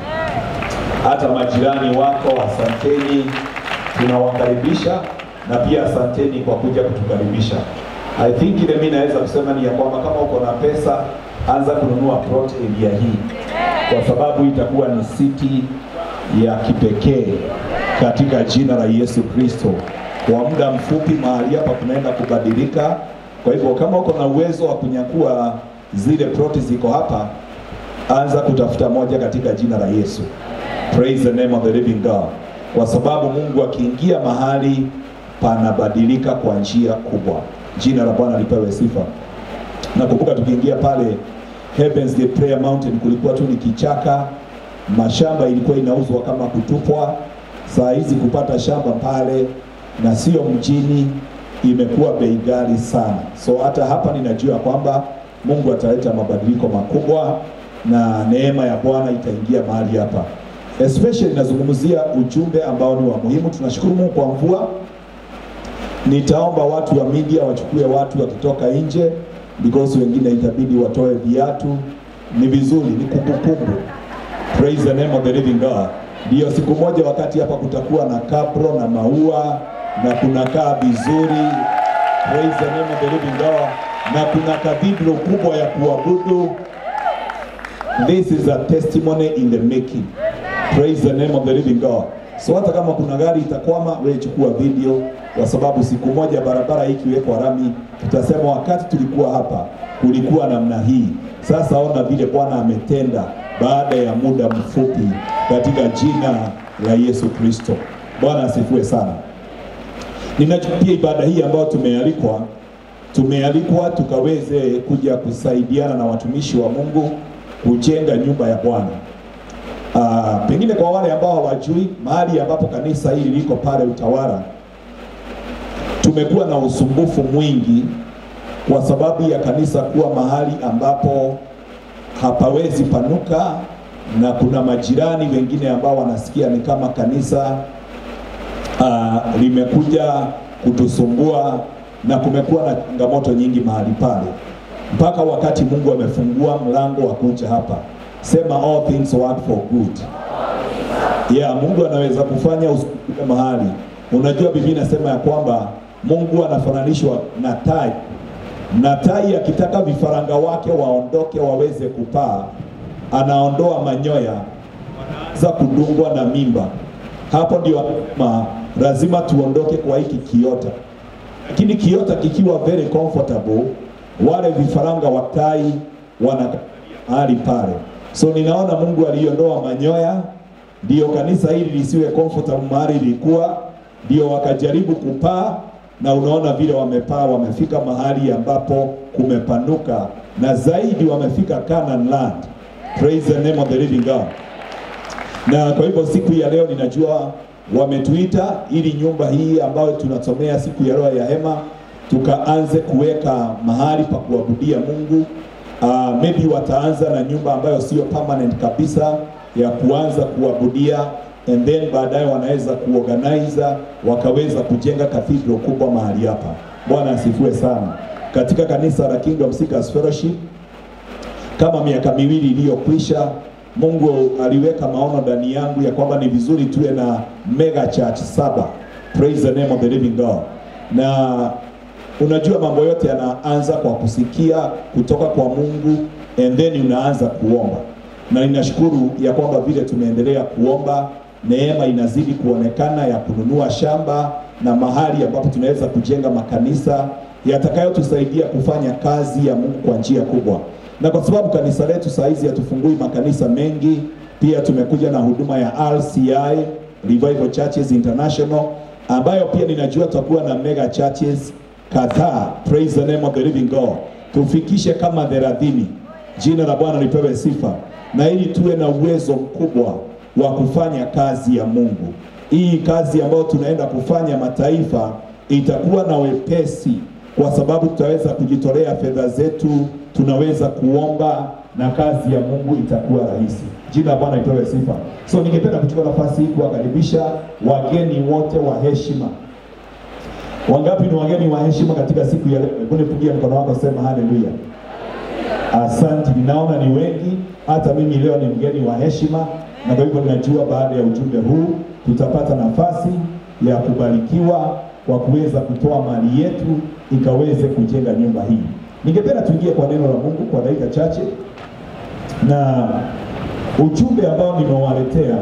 Hata majirani wako, asanteni, tunawakaribisha na pia asanteni kwa kuja kutukaribisha. I think ile mimi naweza kusema ni ya kwamba kama uko na pesa, anza kununua plot area hii, kwa sababu itakuwa ni city ya kipekee katika jina la Yesu Kristo. Kwa muda mfupi mahali hapa kunaenda kubadilika. Kwa hivyo kama uko na uwezo wa kunyakua zile ploti ziko hapa, anza kutafuta moja katika jina la Yesu. Praise the name of the living God, kwa sababu Mungu akiingia mahali panabadilika kwa njia kubwa. Jina la Bwana lipewe sifa. Nakumbuka tukiingia pale Heavens Gate Prayer Mountain, kulikuwa tu ni kichaka, mashamba ilikuwa inauzwa kama kutupwa. Saa hizi kupata shamba pale na sio mjini imekuwa bei ghali sana. So hata hapa ninajua kwamba Mungu ataleta mabadiliko makubwa na neema ya Bwana itaingia mahali hapa. Especially nazungumzia ujumbe ambao ni wa muhimu. Tunashukuru Mungu kwa mvua. Nitaomba watu wa media wachukue watu wakitoka nje because wengine itabidi watoe viatu. Ni vizuri, ni kumbukumbu. Praise the name of the living God. Ndio siku moja wakati hapa kutakuwa na kapro na maua na kunakaa vizuri. Praise the name of the living God. Na kuna cathedral kubwa ya kuabudu. This is a testimony in the making. Praise the name of the living God. So hata kama kuna gari itakwama, wewe chukua video, kwa sababu siku moja barabara hii ikiwekwa rami, tutasema wakati tulikuwa hapa kulikuwa namna hii. Sasa ona vile Bwana ametenda baada ya muda mfupi katika jina la Yesu Kristo. Bwana asifiwe sana. Ninachopia ibada hii ambayo tumealikwa, tumealikwa tukaweze kuja kusaidiana na watumishi wa Mungu kujenga nyumba ya Bwana. Uh, pengine kwa wale ambao hawajui mahali ambapo kanisa hili liko pale Utawala, tumekuwa na usumbufu mwingi kwa sababu ya kanisa kuwa mahali ambapo hapawezi panuka, na kuna majirani wengine ambao wanasikia ni kama kanisa uh, limekuja kutusumbua na kumekuwa na changamoto nyingi mahali pale, mpaka wakati Mungu amefungua mlango wa kuja hapa. Sema all things work for good. Yeah, Mungu anaweza kufanya usifike mahali. Unajua Biblia inasema ya kwamba Mungu anafananishwa na tai, na tai akitaka vifaranga wake waondoke waweze kupaa, anaondoa manyoya, wanaanza kudungwa na mimba. Hapo ndio anasema lazima tuondoke kwa hiki kiota, lakini kiota kikiwa very comfortable, wale vifaranga wa tai wana mahali pale. So ninaona Mungu aliondoa manyoya ndio kanisa hili lisiwe comfortable mahali lilikuwa, ndio wakajaribu kupaa, na unaona vile wamepaa, wamefika mahali ambapo kumepanuka, na zaidi wamefika Canaan land. Praise the name of the living God. Na kwa hivyo siku ya leo ninajua wametuita ili nyumba hii ambayo tunasomea siku ya leo ya hema tukaanze kuweka mahali pa kuabudia Mungu. Uh, maybe wataanza na nyumba ambayo sio permanent kabisa ya kuanza kuabudia and then baadaye wanaweza kuorganize wakaweza kujenga cathedral kubwa mahali hapa. Bwana asifiwe sana. Katika kanisa la Kingdom Seekers Fellowship kama miaka miwili iliyokwisha, Mungu aliweka maono ndani yangu ya kwamba ni vizuri tuwe na mega church saba. Praise the name of the living God. Na unajua mambo yote yanaanza kwa kusikia kutoka kwa Mungu and then unaanza kuomba na ninashukuru ya kwamba vile tumeendelea kuomba, neema inazidi kuonekana ya kununua shamba na mahali ambapo tunaweza kujenga makanisa yatakayotusaidia kufanya kazi ya Mungu kwa njia kubwa. Na kwa sababu kanisa letu saa hizi hatufungui makanisa mengi, pia tumekuja na huduma ya RCI Revival Churches International ambayo pia ninajua tutakuwa na mega churches kadhaa. Praise the name of the living God, tufikishe kama thelathini. Jina la Bwana lipewe sifa na ili tuwe na uwezo mkubwa wa kufanya kazi ya Mungu. Hii kazi ambayo tunaenda kufanya mataifa itakuwa na wepesi, kwa sababu tutaweza kujitolea fedha zetu, tunaweza kuomba na kazi ya Mungu itakuwa rahisi. Jina la Bwana lipewe sifa. So ningependa kuchukua nafasi hii kuwakaribisha wageni wote wa heshima. Wangapi ni wageni wa heshima katika siku ya leo? Hebu nipungie mkono wako, sema haleluya. Asante, ninaona ni wengi. Hata mimi leo ni mgeni wa heshima, na kwa hivyo ninajua baada ya ujumbe huu tutapata nafasi ya kubarikiwa kwa kuweza kutoa mali yetu ikaweze kujenga nyumba hii. Ningependa tuingie kwa neno la Mungu kwa dakika chache, na ujumbe ambao nimewaletea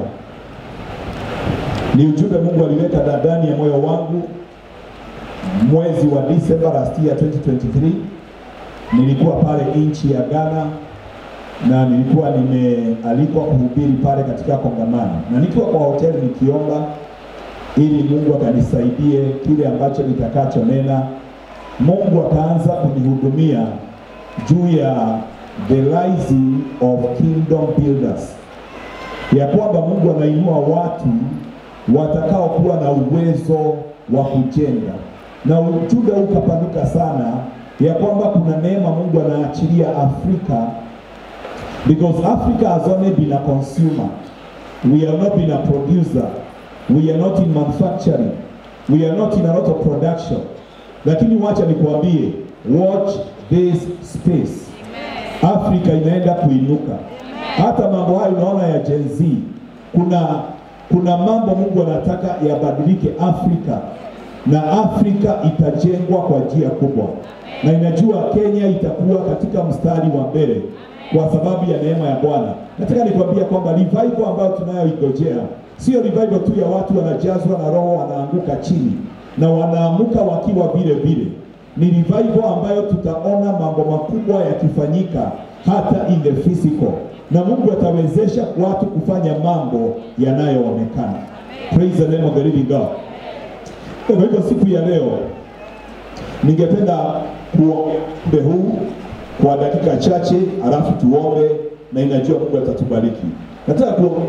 ni ujumbe Mungu aliweka ndani ya moyo wangu mwezi wa Disemba last year 2023 nilikuwa pale nchi ya Ghana na nilikuwa nimealikwa kuhubiri pale katika kongamano, na nikiwa kwa hoteli nikiomba ili Mungu akanisaidie kile ambacho nitakachonena. Mungu akaanza kunihudumia juu ya the rising of kingdom builders, ya kwamba Mungu anainua watu watakaokuwa na uwezo wa kujenga, na ujumbe ukapanuka sana ya kwamba kuna neema Mungu anaachilia Afrika because Africa has only been a consumer. We have not been a producer. We are not in manufacturing. We are not in a lot of production. Lakini wacha nikuambie, watch this space. Afrika inaenda kuinuka. Hata mambo hayo unaona ya Gen Z, kuna kuna mambo Mungu anataka yabadilike Afrika, na Afrika itajengwa kwa njia kubwa na inajua Kenya itakuwa katika mstari wa mbele kwa sababu ya neema ya Bwana. Nataka nikwambia kwamba revival ambayo tunayoigojea sio revival tu ya watu wanajazwa na roho wanaanguka chini na wanaamuka wakiwa vile vile. Ni revival ambayo tutaona mambo makubwa yakifanyika hata in the physical, na Mungu atawezesha watu kufanya mambo yanayoonekana. Praise the name of the living God. Kwa hivyo siku ya leo ningependa kuombe huu kwa dakika chache, alafu tuombe na inajua Mungu atatubariki. Nataka kuombe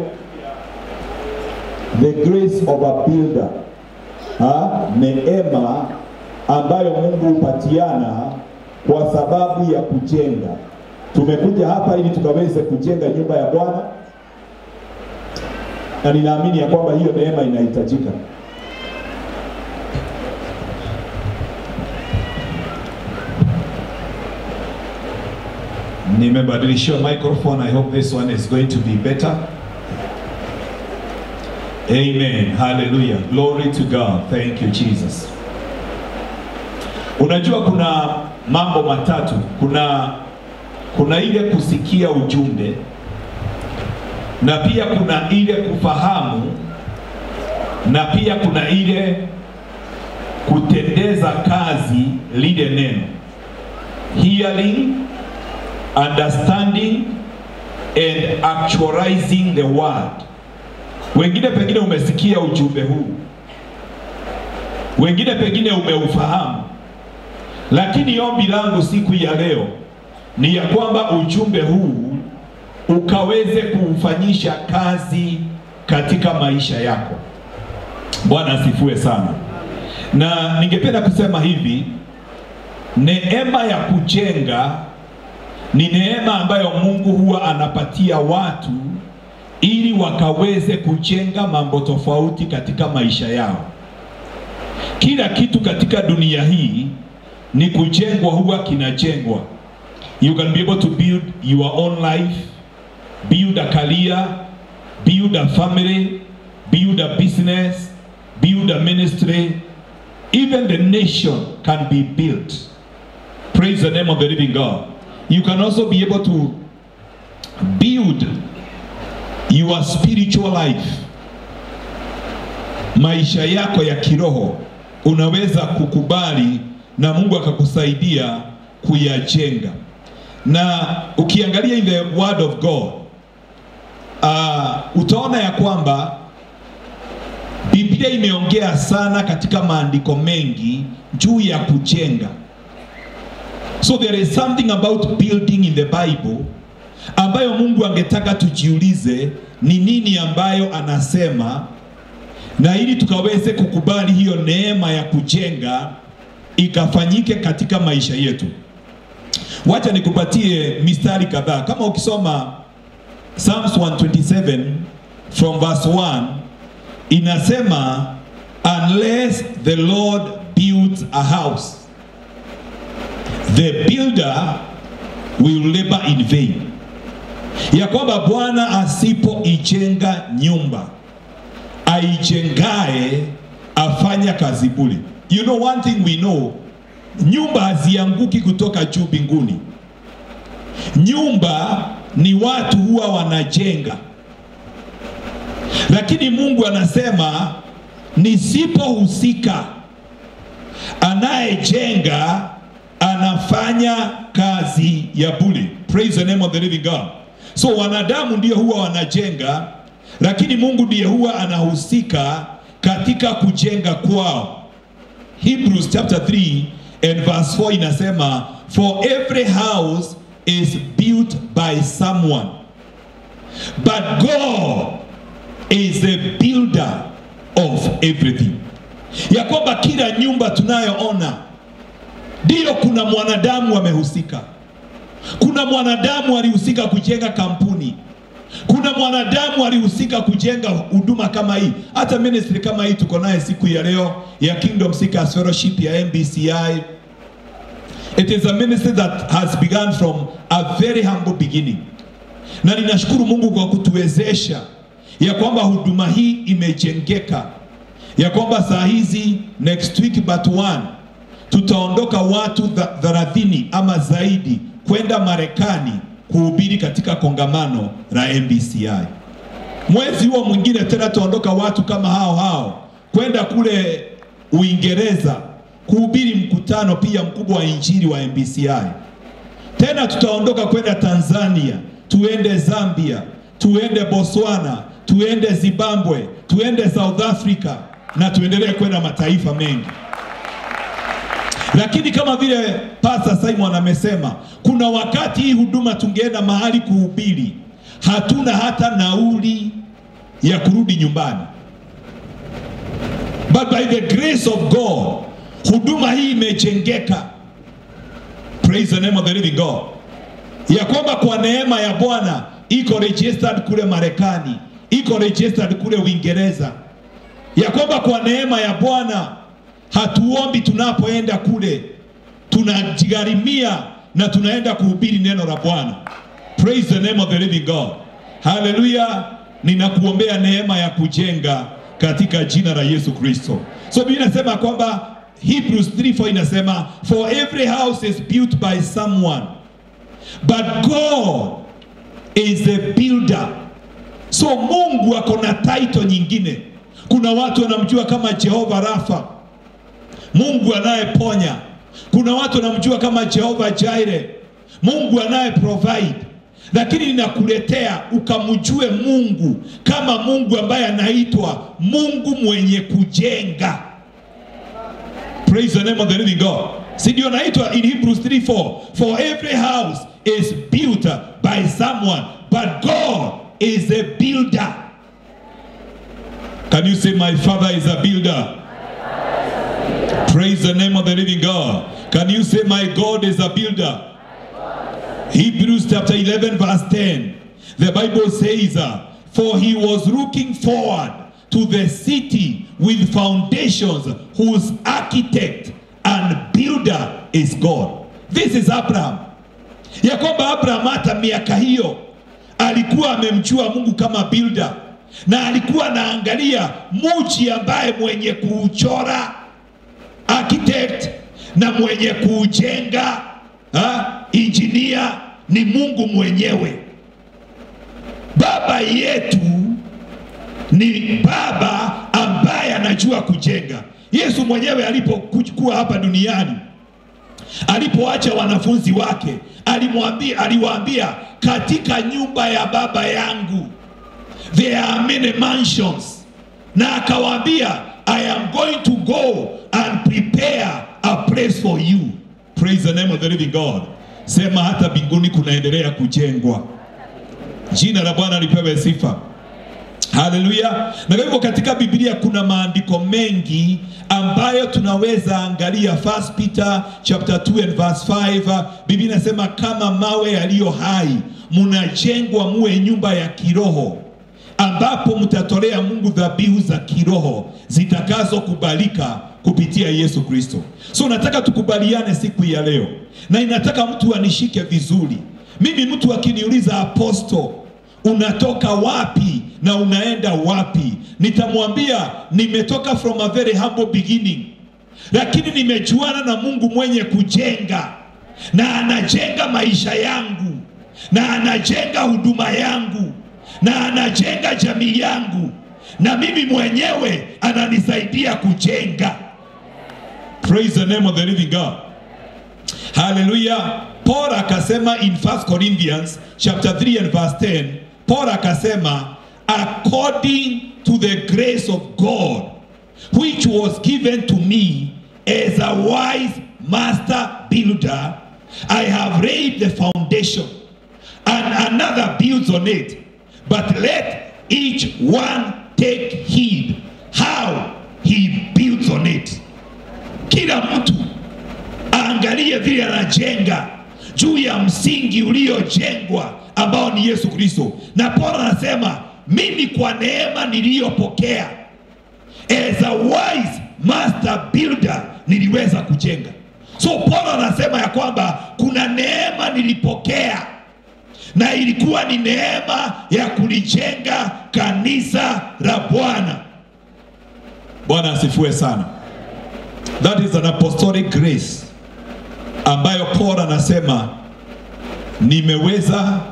the grace of a builder, ha? neema ambayo Mungu hupatiana kwa sababu ya kujenga. Tumekuja hapa ili tukaweze kujenga nyumba ya Bwana, na ninaamini ya kwamba hiyo neema inahitajika. Nimebadilishiwa microphone. I hope this one is going to be better. Amen. Hallelujah. Glory to God. Thank you Jesus. Unajua kuna mambo matatu. Kuna kuna ile kusikia ujumbe na pia kuna ile kufahamu na pia kuna ile kutendeza kazi lile neno. Hearing, understanding and actualizing the word. Wengine pengine umesikia ujumbe huu, wengine pengine umeufahamu, lakini ombi langu siku ya leo ni ya kwamba ujumbe huu ukaweze kuufanyisha kazi katika maisha yako. Bwana asifiwe sana. Na ningependa kusema hivi, neema ya kujenga ni neema ambayo Mungu huwa anapatia watu ili wakaweze kujenga mambo tofauti katika maisha yao. Kila kitu katika dunia hii ni kujengwa, huwa kinajengwa. You can be able to build your own life, build a career, build a family, build a business, build a ministry. Even the nation can be built. Praise the name of the living God. You can also be able to build your spiritual life. Maisha yako ya kiroho unaweza kukubali na Mungu akakusaidia kuyajenga. Na ukiangalia in the word of God uh, utaona ya kwamba Biblia imeongea sana katika maandiko mengi juu ya kujenga. So there is something about building in the Bible ambayo Mungu angetaka tujiulize ni nini ambayo anasema, na ili tukaweze kukubali hiyo neema ya kujenga ikafanyike katika maisha yetu. Wacha nikupatie mistari kadhaa. Kama ukisoma Psalms 127 from verse 1 inasema unless the Lord builds a house the builder will labor in vain, ya kwamba Bwana asipoijenga nyumba aijengae afanya kazi bure. You know one thing we know, nyumba hazianguki kutoka juu mbinguni. Nyumba ni watu huwa wanajenga, lakini Mungu anasema nisipohusika, anayejenga anafanya kazi ya bure. Praise the name of the living God. So wanadamu ndio huwa wanajenga, lakini Mungu ndiye huwa anahusika katika kujenga kwao. Hebrews chapter 3 and verse 4 inasema for every house is built by someone but God is the builder of everything, ya kwamba kila nyumba tunayoona ndiyo kuna mwanadamu amehusika. Kuna mwanadamu alihusika kujenga kampuni, kuna mwanadamu alihusika kujenga huduma kama hii, hata ministry kama hii tuko naye siku ya leo ya Kingdom Seekers Fellowship ya MBCI. It is a ministry that has begun from a very humble beginning, na ninashukuru Mungu kwa kutuwezesha ya kwamba huduma hii imejengeka, ya kwamba saa hizi next week but one tutaondoka watu tha- thelathini ama zaidi kwenda Marekani kuhubiri katika kongamano la MBCI. Mwezi huo mwingine tena tutaondoka watu kama hao hao kwenda kule Uingereza kuhubiri mkutano pia mkubwa wa injili wa MBCI. Tena tutaondoka kwenda Tanzania, tuende Zambia, tuende Botswana, tuende Zimbabwe, tuende South Africa na tuendelee kwenda mataifa mengi. Lakini kama vile Pastor Simon amesema, kuna wakati hii huduma tungeenda mahali kuhubiri, hatuna hata nauli ya kurudi nyumbani. But by the grace of God, huduma hii imejengeka. Praise the name of the living God. Ya kwamba kwa neema ya Bwana iko registered kule Marekani, iko registered kule Uingereza. Ya kwamba kwa neema ya Bwana hatuombi tunapoenda kule, tunajigharimia na tunaenda kuhubiri neno la Bwana. Praise the name of the living God. Haleluya. Ninakuombea neema ya kujenga katika jina la Yesu Kristo. So Biblia inasema kwamba Hebrews 3:4 inasema for every house is built by someone but God is a builder. So Mungu ako na title nyingine. Kuna watu wanamjua kama Jehova Rafa, Mungu anayeponya. Kuna watu wanamjua kama Jehova Jireh, Mungu anaye provide. Lakini ninakuletea ukamjue Mungu kama Mungu ambaye anaitwa Mungu mwenye kujenga. Praise the name of the living God. Si ndio naitwa in Hebrews 3:4 for every house is built by someone but God is a builder. Can you say my father is a builder? Praise the name of the living God. Can you say my God is a builder? Hebrews chapter 11 verse 10. The Bible says, uh, For he was looking forward to the city with foundations whose architect and builder is God. This is Abraham. Ya kwamba Abraham hata miaka hiyo alikuwa amemjua Mungu kama builder na alikuwa anaangalia muji ambaye mwenye kuuchora architect na mwenye kuujenga ha, injinia ni Mungu mwenyewe. Baba yetu ni baba ambaye anajua kujenga. Yesu mwenyewe alipokuwa hapa duniani, alipoacha wanafunzi wake, alimwambia aliwaambia, katika nyumba ya baba yangu there are many mansions, na akawaambia I am going to go and prepare a place for you. Praise the name of the living God. Sema hata mbinguni kunaendelea kujengwa. Jina la Bwana lipewe sifa. Haleluya. Na kwa hivyo katika Biblia kuna maandiko mengi ambayo tunaweza angalia. First Peter chapter 2 and verse 5, Biblia inasema kama mawe yaliyo hai mnajengwa muwe nyumba ya kiroho ambapo mtatolea Mungu dhabihu za kiroho zitakazokubalika kupitia Yesu Kristo. So nataka tukubaliane siku ya leo, na inataka mtu anishike vizuri. Mimi mtu akiniuliza aposto, unatoka wapi na unaenda wapi, nitamwambia nimetoka from a very humble beginning, lakini nimejuana na Mungu mwenye kujenga na anajenga maisha yangu na anajenga huduma yangu na anajenga jamii yangu na mimi mwenyewe ananisaidia kujenga. Praise the name of the living God. Hallelujah. Paul akasema in 1 Corinthians chapter 3 and verse 10, Paul akasema according to the grace of God which was given to me as a wise master builder, I have laid the foundation and another builds on it. But let each one take heed how he builds on it. Kila mtu aangalie vile anajenga juu ya msingi uliojengwa ambao ni Yesu Kristo. Na Paulo anasema mimi kwa neema niliyopokea as a wise master builder niliweza kujenga. So Paulo anasema ya kwamba kuna neema nilipokea na ilikuwa ni neema ya kulijenga kanisa la Bwana. Bwana asifiwe sana. That is an apostolic grace ambayo Paul anasema nimeweza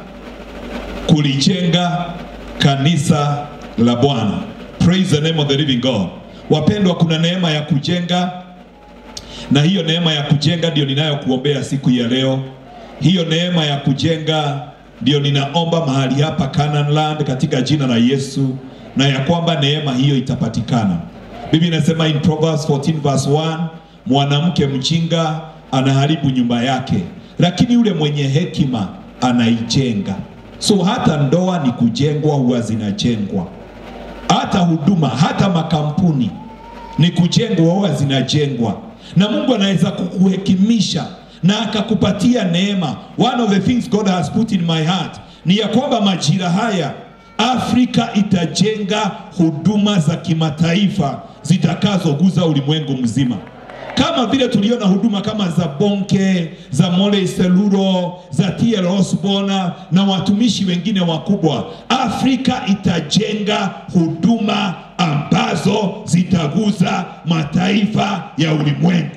kulijenga kanisa la Bwana. Praise the name of the living God. Wapendwa, kuna neema ya kujenga na hiyo neema ya kujenga ndio ninayokuombea siku ya leo. Hiyo neema ya kujenga ndio ninaomba mahali hapa Canaan Land katika jina la Yesu, na ya kwamba neema hiyo itapatikana. Biblia inasema in Proverbs 14 verse 1, mwanamke mjinga anaharibu nyumba yake, lakini yule mwenye hekima anaijenga. So hata ndoa ni kujengwa, huwa zinajengwa, hata huduma, hata makampuni ni kujengwa, huwa zinajengwa, na Mungu anaweza kukuhekimisha na akakupatia neema. One of the things God has put in my heart ni ya kwamba majira haya Afrika itajenga huduma za kimataifa zitakazoguza ulimwengu mzima. kama vile tuliona huduma kama za Bonke, za Mole Seluro, za TL Osborna na watumishi wengine wakubwa, Afrika itajenga huduma ambazo zitaguza mataifa ya ulimwengu.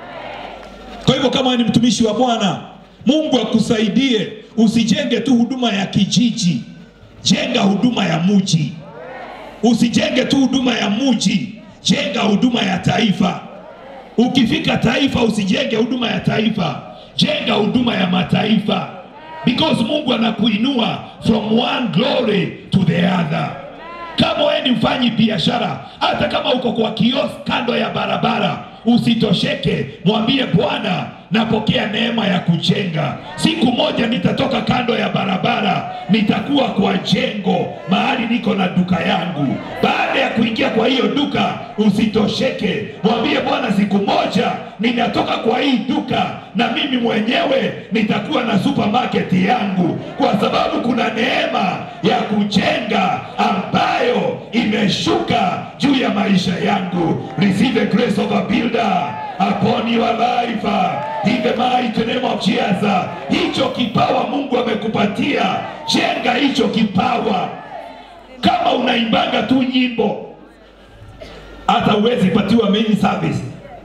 Kwa hivyo kama ni mtumishi wa Bwana, Mungu akusaidie, usijenge tu huduma ya kijiji, jenga huduma ya muji. Usijenge tu huduma ya muji, jenga huduma ya taifa. Ukifika taifa, usijenge huduma ya taifa, jenga huduma ya mataifa, because Mungu anakuinua from one glory to the other. Kama wewe ni mfanyi biashara, hata kama uko kwa kiosk kando ya barabara, usitosheke, mwambie Bwana, napokea neema ya kujenga. Siku moja nitatoka kando ya barabara, nitakuwa kwa jengo mahali niko na duka yangu. Baada ya kuingia kwa hiyo duka, usitosheke, mwambie Bwana, siku moja ninatoka kwa hii duka na mimi mwenyewe nitakuwa na supermarket yangu, kwa sababu kuna neema ya kujenga ambayo imeshuka juu ya maisha yangu. Receive the grace of a builder upon your life in the mighty name of Jesus. Hicho kipawa Mungu amekupatia, jenga hicho kipawa. Kama unaimbanga tu nyimbo, hata uwezi patiwa main service.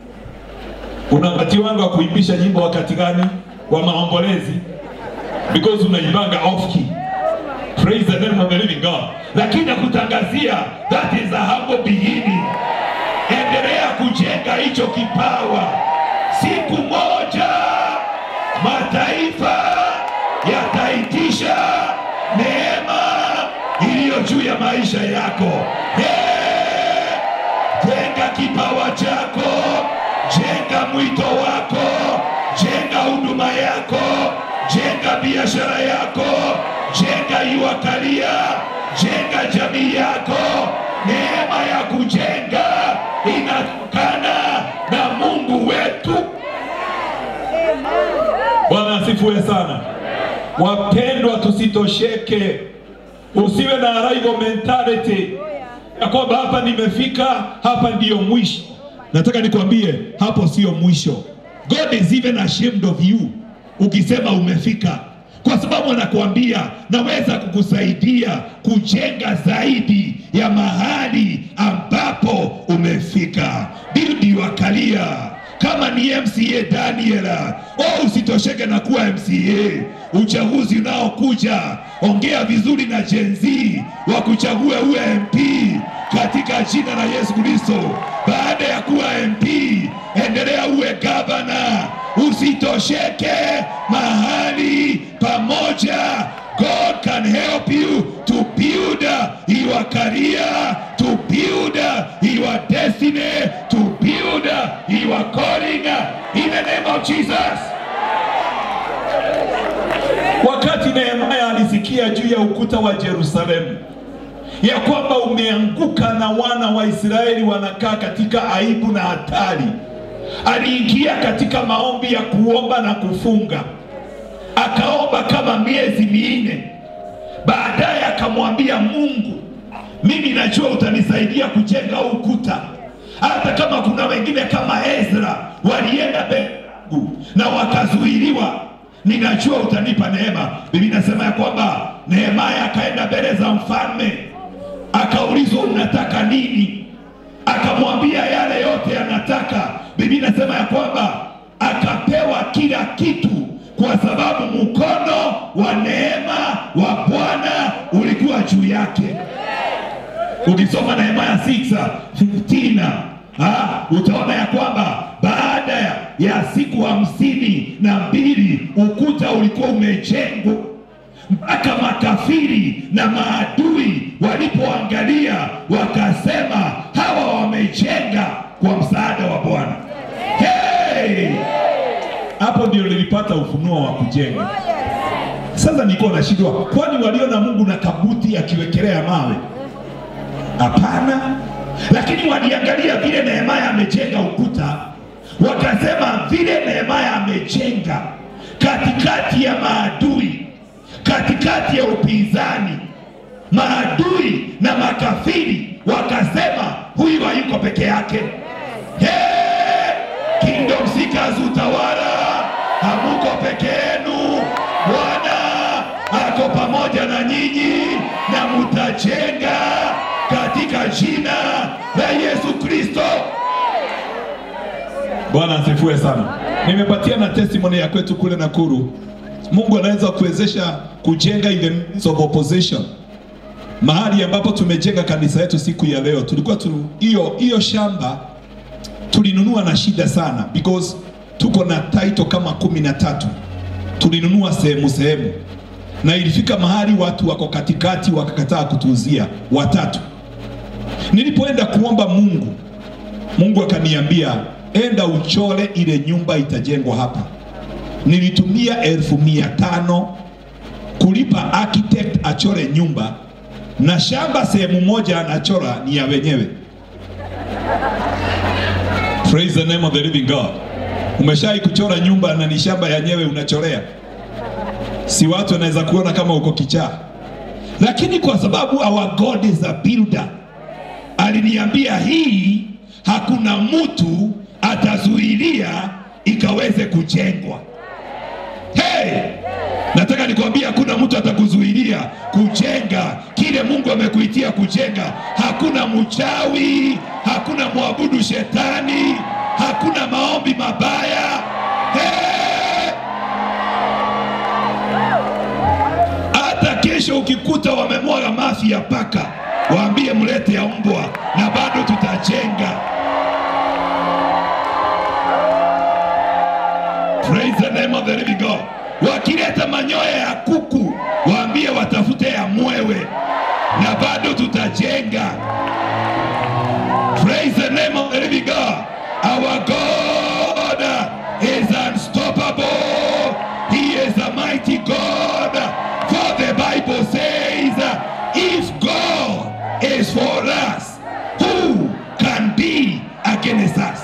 Unapatiwanga kuimbisha nyimbo wakati gani? Wa maombolezi, because unaimbanga off key. Praise the name of the living God. Lakini nakutangazia that is a humble beginning. Endelea kujenga hicho kipawa. Siku moja mataifa yataitisha neema iliyo juu ya maisha yako. Hey! Jenga kipawa chako, jenga mwito wako, jenga huduma yako, jenga biashara yako, jenga your career, jenga jamii yako. Neema ya kujenga inatokana na Mungu wetu. Bwana asifiwe sana. Wapendwa, tusitosheke, usiwe na arrival mentality ya kwamba hapa nimefika, hapa ndiyo mwisho. Nataka nikwambie hapo sio mwisho. God is even ashamed of you ukisema umefika, kwa sababu anakuambia naweza kukusaidia kujenga zaidi ya mahali ambapo umefika. Build your career kama ni MCA Daniela, oh, usitosheke na kuwa MCA. Uchaguzi unaokuja, ongea vizuri na Gen Z wakuchague uwe MP katika jina la Yesu Kristo. Baada ya kuwa MP, endelea uwe gavana, usitosheke mahali pamoja. God can help you to build your career, to build your destiny, to build your calling in the name of Jesus. Wakati Nehemia alisikia juu ya ukuta wa Yerusalemu ya kwamba umeanguka na wana wa Israeli wanakaa katika aibu na hatari, aliingia katika maombi ya kuomba na kufunga akaomba kama miezi minne. Baadaye akamwambia Mungu, mimi najua utanisaidia kujenga huu ukuta, hata kama kuna wengine kama Ezra walienda mbele yangu na wakazuiliwa, ninajua utanipa neema. Biblia inasema ya kwamba Nehemia akaenda mbele za mfalme, akaulizwa unataka nini? Akamwambia yale yote anataka. Biblia inasema ya kwamba akapewa kila kitu kwa sababu mkono wa neema wa Bwana ulikuwa juu yake. Ukisoma Nehemia 6:15 ah, utaona ya kwamba baada ya, ya siku hamsini na mbili ukuta ulikuwa umejengwa mpaka makafiri na maadui walipoangalia wakasema, hawa wamejenga kwa msaada wa Bwana. Hey! Hapo ndio nilipata ufunuo wa kujenga. Sasa nilikuwa nashindwa, kwani waliona Mungu na kabuti akiwekelea mawe? Hapana, lakini waliangalia vile Nehemia amejenga ukuta, wakasema vile Nehemia amejenga katikati ya maadui, katikati ya upinzani, maadui na makafiri wakasema, huyu hayuko peke yake. Hey! Speakers utawala, hamuko peke yenu. Bwana ako pamoja na nyinyi na mutajenga katika jina la Yesu Kristo. Bwana asifiwe sana. Nimepatia na testimony ya kwetu kule Nakuru. Mungu anaweza kuwezesha kujenga in the midst of opposition. Mahali ambapo tumejenga kanisa yetu siku ya leo, tulikuwa tu hiyo hiyo shamba tulinunua na shida sana because tuko na title kama kumi na tatu tulinunua sehemu sehemu, na ilifika mahali watu wako katikati wakakataa kutuuzia watatu. Nilipoenda kuomba Mungu, Mungu akaniambia enda uchole ile nyumba itajengwa hapa. Nilitumia elfu mia tano kulipa architect achore nyumba na shamba sehemu moja anachora ni ya wenyewe. Praise the name of the living God. Umeshai kuchora nyumba na ni shamba yenyewe unachorea, si watu wanaweza kuona kama uko kichaa, lakini kwa sababu our God is a builder, aliniambia hii hakuna mtu atazuilia ikaweze kujengwa. Hey! Nataka nikwambia hakuna mtu atakuzuilia kujenga kile Mungu amekuitia kujenga. Hakuna mchawi, hakuna mwabudu shetani, hakuna maombi mabaya. Hey! Hata kesho ukikuta wamemwaga mafi ya paka, waambie mlete ya mbwa, na bado tutajenga. Praise the name of the living God. Wakileta manyoya ya kuku, waambie watafute ya mwewe, na bado tutajenga. Praise the name of the living God. Our God is unstoppable. He is a mighty God. For the Bible says, if God is for us, who can be against us?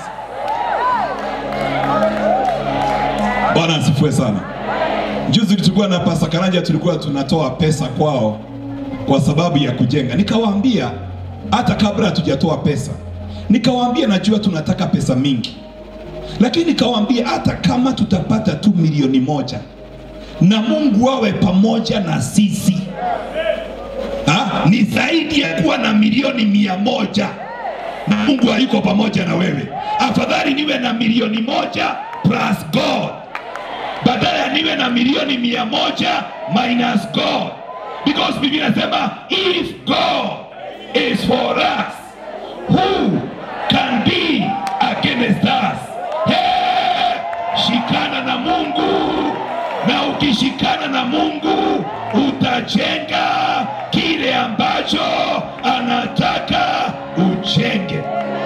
Bwana asifiwe sana. Juzi tulikuwa na Pasta Karanja, tulikuwa tunatoa pesa kwao kwa sababu ya kujenga. Nikawaambia hata kabla hatujatoa pesa, nikawaambia najua tunataka pesa mingi, lakini nikawaambia hata kama tutapata tu milioni moja na Mungu awe pamoja na sisi ha? ni zaidi ya kuwa na milioni mia moja na Mungu hayuko pamoja na wewe. Afadhali niwe na milioni moja plus God badala ya niwe na milioni mia moja minus God, because Biblia inasema if God is for us who can be against us? Hey, shikana na Mungu, na ukishikana na Mungu utajenga kile ambacho anataka ujenge.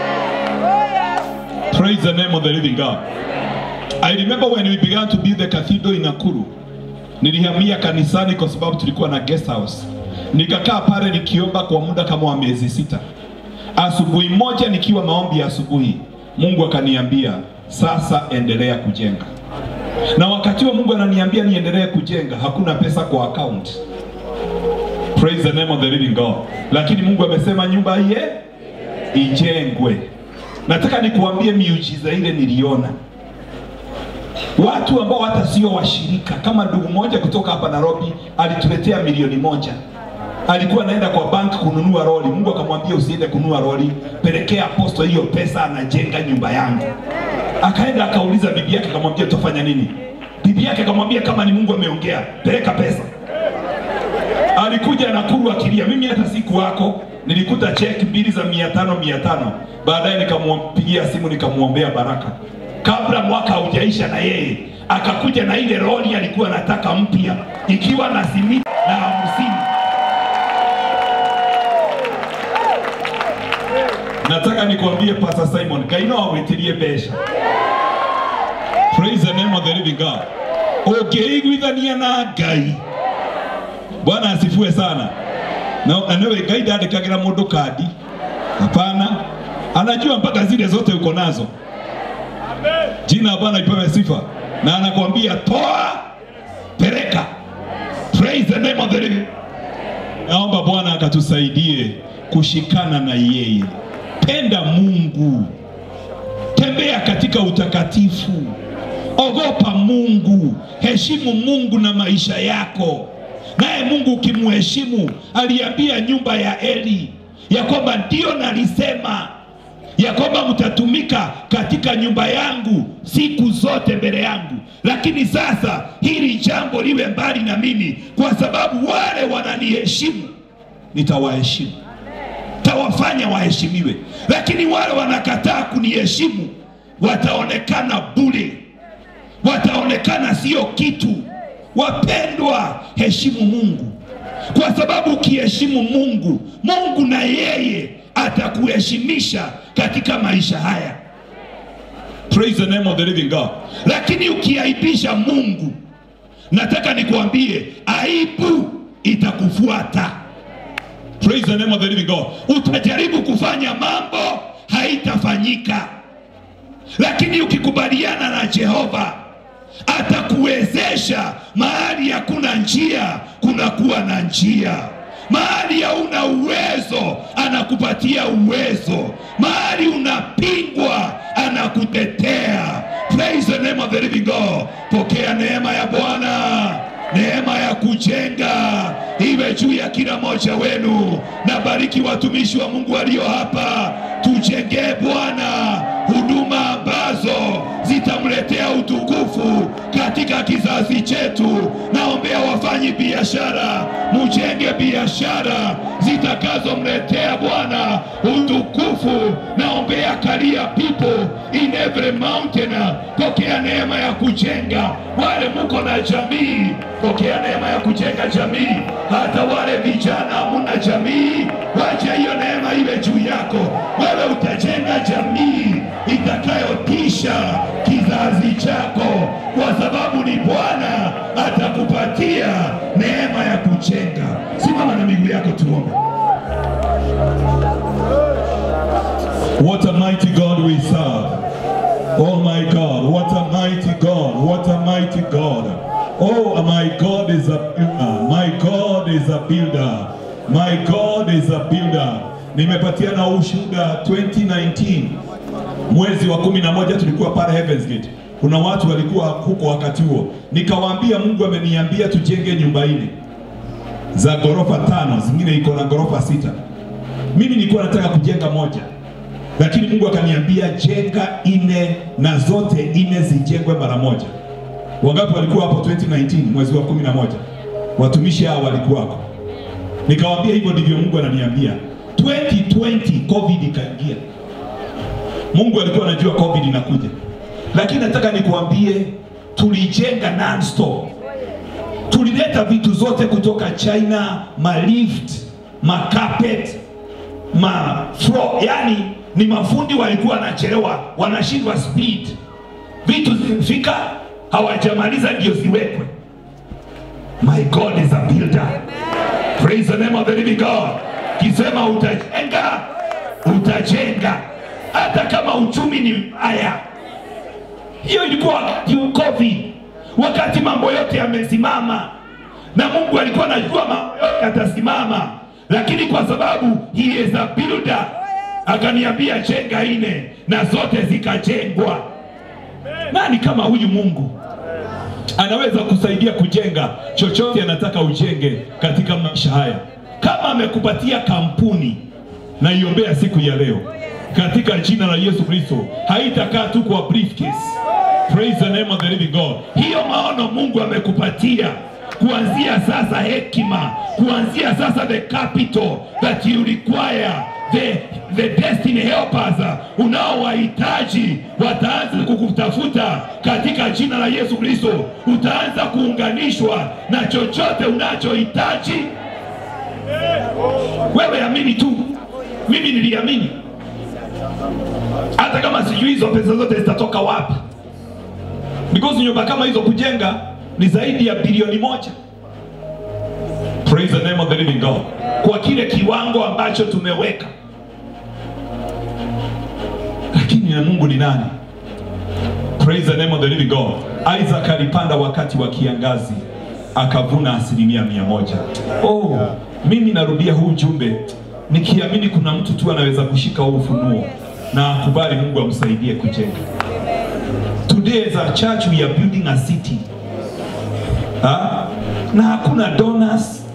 Praise the name of the living God. I remember when we began to build the cathedral in Nakuru. Nilihamia kanisani kwa sababu tulikuwa na guest house. Nikakaa pale nikiomba kwa muda kama wa miezi sita. Asubuhi moja nikiwa maombi ya asubuhi, Mungu akaniambia sasa endelea kujenga. Na wakati wa Mungu ananiambia niendelee kujenga, hakuna pesa kwa account. Praise the name of the living God. Lakini Mungu amesema nyumba iye ijengwe. Nataka nikuambie miujiza ile niliona watu ambao hata sio washirika. Kama ndugu mmoja kutoka hapa Nairobi alituletea milioni moja, alikuwa anaenda kwa bank kununua lori. Mungu akamwambia usiende kununua lori, pelekea aposto hiyo pesa, anajenga nyumba yangu. Akaenda akauliza bibi yake, akamwambia utafanya nini? Bibi yake akamwambia kama ni Mungu ameongea, peleka pesa. Alikuja Nakuru akilia, mimi hata siku wako nilikuta cheki mbili za mia tano mia tano. Baadaye nikampigia simu nikamwombea baraka kabla mwaka haujaisha, na yeye akakuja na ile lori alikuwa anataka mpya ikiwa na simiti na hamsini. Nataka nikwambie Pastor Simon kaino awitirie besha. Praise the name of the living God. Ũngĩiguithania na Ngai. Bwana asifiwe sana. Na anawe Ngai ndandĩkagĩra mũndũ kandi. Hapana. Anajua mpaka zile zote uko nazo. Jina la Bwana lipewe sifa. Na anakuambia toa, peleka. Praise the name of the living. Naomba Bwana akatusaidie kushikana na yeye. Penda Mungu. tembea katika utakatifu, ogopa Mungu, heshimu Mungu na maisha yako. Naye Mungu ukimheshimu, aliambia nyumba ya Eli ya kwamba ndio nalisema ya kwamba mtatumika katika nyumba yangu siku zote mbele yangu, lakini sasa hili jambo liwe mbali na mimi, kwa sababu wale wananiheshimu nitawaheshimu, tawafanya waheshimiwe, lakini wale wanakataa kuniheshimu wataonekana bure, wataonekana sio kitu. Wapendwa, heshimu Mungu, kwa sababu ukiheshimu Mungu, Mungu na yeye atakuheshimisha katika maisha haya. Praise the name of the living God. Lakini ukiaibisha Mungu, nataka nikuambie, aibu itakufuata. Praise the name of the living God. Utajaribu kufanya mambo, haitafanyika. Lakini ukikubaliana na Jehova, atakuwezesha mahali hakuna njia, kunakuwa na njia. Mahali hauna uwezo, anakupatia uwezo. Mahali unapingwa, anakutetea. Praise the name of the living God. Pokea neema ya Bwana, neema ya kujenga iwe juu ya kila mmoja wenu. Na bariki watumishi wa Mungu walio hapa, tujengee Bwana huduma ambazo zitamletea utukufu katika kizazi chetu. Naombea wafanyi biashara, mujenge biashara zitakazomletea Bwana utukufu. Naombea career people in every mountain, pokea neema ya kujenga. Wale muko na jamii, pokea neema ya kujenga jamii. Hata wale vijana hamuna jamii, wacha hiyo neema iwe juu yako. Wewe utajenga jamii itakayotisha kizazi chako, kwa sababu ni Bwana atakupatia neema ya kujenga. Simama na miguu yako, tuombe. What a mighty God we serve. Oh my God, what a mighty God, what a mighty God. Oh, my God is a builder. My God is a builder. My God is a builder. Nimepatiana ushuhuda 2019 mwezi wa kumi na moja tulikuwa pale Heavens Gate. Kuna watu walikuwa huko wakati huo, nikawaambia Mungu ameniambia tujenge nyumba nne za ghorofa tano, zingine iko na ghorofa sita. Mimi nilikuwa nataka kujenga moja, lakini Mungu akaniambia jenga nne na zote nne zijengwe mara moja. Wangapi walikuwa hapo 2019 mwezi wa kumi na moja? Watumishi hao walikuwako. Nikawaambia hivyo ndivyo Mungu ananiambia. 2020 COVID ikaingia. Mungu alikuwa anajua COVID inakuja, lakini nataka nikuambie, tulijenga non-stop. Tulileta vitu zote kutoka China, malift, macarpet, ma floor, yani ni mafundi walikuwa wanachelewa, wanashindwa speed, vitu zimefika hawajamaliza ndio ziwekwe. My God is a builder. Praise the name of the living God. Kisema utajenga, utajenga hata kama uchumi ni mbaya. Hiyo ilikuwa wakati wa COVID, wakati mambo yote yamesimama, na Mungu alikuwa anajua mambo yote yatasimama, lakini kwa sababu he is a builder, akaniambia jenga ine na zote zikajengwa. Nani kama huyu Mungu anaweza kusaidia kujenga chochote anataka ujenge katika maisha haya? Kama amekupatia kampuni, naiombea siku ya leo katika jina la Yesu Kristo, haitakaa tu kwa briefcase. Praise the name of the living God. Hiyo maono Mungu amekupatia kuanzia sasa, hekima kuanzia sasa, the capital that you require the, the destiny helpers unaowahitaji wataanza kukutafuta katika jina la Yesu Kristo. Utaanza kuunganishwa na chochote unachohitaji. Wewe amini tu, mimi niliamini hata kama sijui hizo pesa zote zitatoka wapi, because nyumba kama hizo kujenga ni zaidi ya bilioni moja. Praise the name of the living God, kwa kile kiwango ambacho tumeweka. Lakini na Mungu ni nani? Praise the name of the living God. Isaac alipanda wakati wa kiangazi akavuna asilimia mia moja. Oh, mimi narudia huu jumbe nikiamini kuna mtu tu anaweza kushika huu ufunuo na akubali Mungu amsaidie kujenga. Today as a church we are building a city. Ha? Na hakuna donors.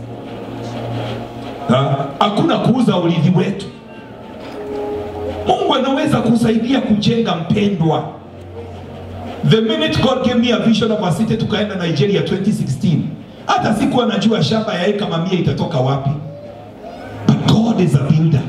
Ha? Hakuna kuuza urithi wetu. Mungu anaweza kusaidia kujenga mpendwa. The minute God gave me a vision of a city tukaenda Nigeria 2016. Hata sikuwa najua shamba ya eka mamia itatoka wapi. But God is a builder.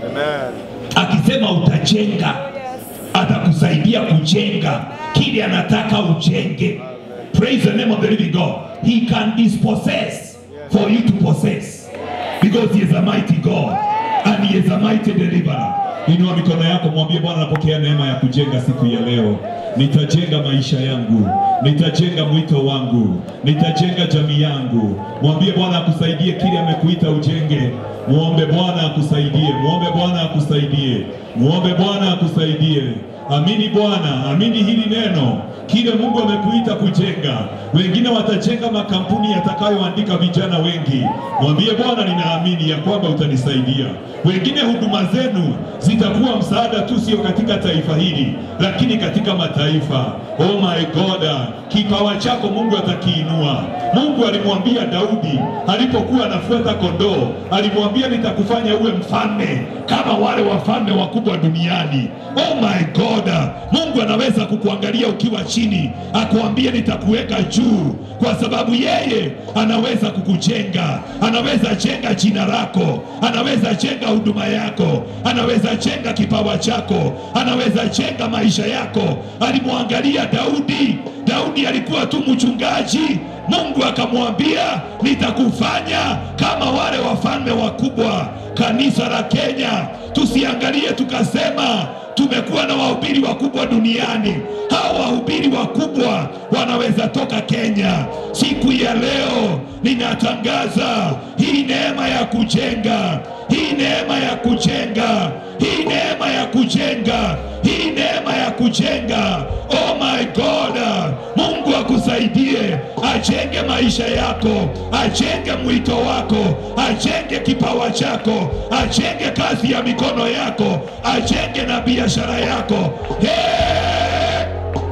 Akisema utajenga, atakusaidia kujenga kile anataka ujenge. Praise the name of the living God. He can dispossess for you to possess because he is a mighty God and he is a mighty deliverer. Inua mikono yako, mwambie Bwana, napokea neema ya kujenga siku ya leo. Nitajenga maisha yangu, nitajenga mwito wangu, nitajenga jamii yangu. Mwambie Bwana akusaidie kile amekuita ujenge. Muombe Bwana akusaidie, muombe Bwana akusaidie, muombe Bwana akusaidie. Amini Bwana, amini hili neno, kile Mungu amekuita kujenga. Wengine watajenga makampuni yatakayoandika vijana wengi. Mwambie Bwana, ninaamini ya kwamba utanisaidia. Wengine huduma zenu zitakuwa msaada tu, sio katika taifa hili, lakini katika mataifa. Oh my God, kipawa chako Mungu atakiinua. Mungu alimwambia Daudi alipokuwa anafuata kondoo, alimwambia nitakufanya uwe mfalme kama wale wafalme wakubwa duniani. Oh my God, Mungu anaweza kukuangalia ukiwa chini, akuambie nitakuweka juu, kwa sababu yeye anaweza kukujenga, anaweza jenga jina lako, anaweza jenga huduma yako, anaweza jenga kipawa chako, anaweza jenga maisha yako. Alimwangalia Daudi. Daudi alikuwa tu mchungaji, Mungu akamwambia nitakufanya kama wale wafalme wakubwa. Kanisa la Kenya, tusiangalie tukasema tumekuwa na wahubiri wakubwa duniani. Hawa wahubiri wakubwa wanaweza toka Kenya. Siku ya leo ninatangaza hii neema ya kujenga, hii neema ya kujenga, hii neema ya kujenga, hii neema ya kujenga. Oh my God, Mungu akusaidie ajenge maisha yako, ajenge mwito wako, ajenge kipawa chako, ajenge kazi ya mikono yako, ajenge na biashara yako. Hey!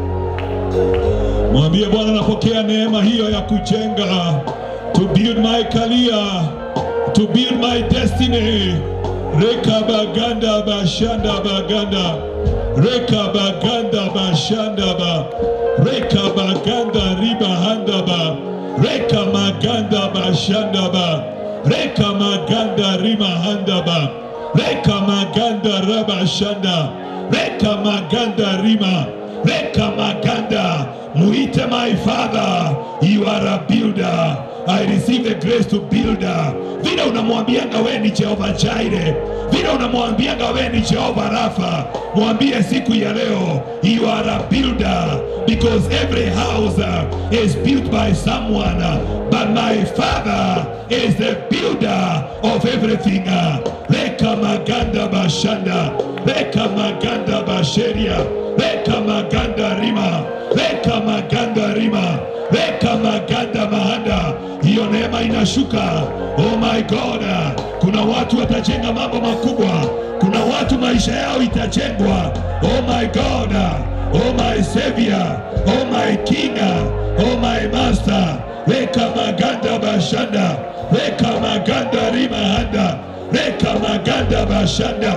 Mwambie Bwana, napokea neema hiyo ya kujenga, to build my career, to build my destiny. Reka baganda bashanda baganda reka baganda bashanda ba reka baganda riba handa ba reka maganda bashanda ba reka maganda rima handa ba reka maganda raba shanda reka maganda rima reka maganda muite my father you are a builder I receive the grace to build vile unamwambianga we ni Jehova Jaire vile unamwambianga we ni Jehova Rafa mwambie siku ya leo you are a builder because every house uh, is built by someone uh, but my father is the builder of everything uh. reka maganda bashanda reka maganda basheria reka maganda rima reka maganda rima reka maganda mahanda hiyo neema inashuka oh my god kuna watu watajenga mambo makubwa kuna watu maisha yao itajengwa oh my god oh my savior oh my king oh my master reka maganda bashanda reka maganda rima handa reka maganda bashanda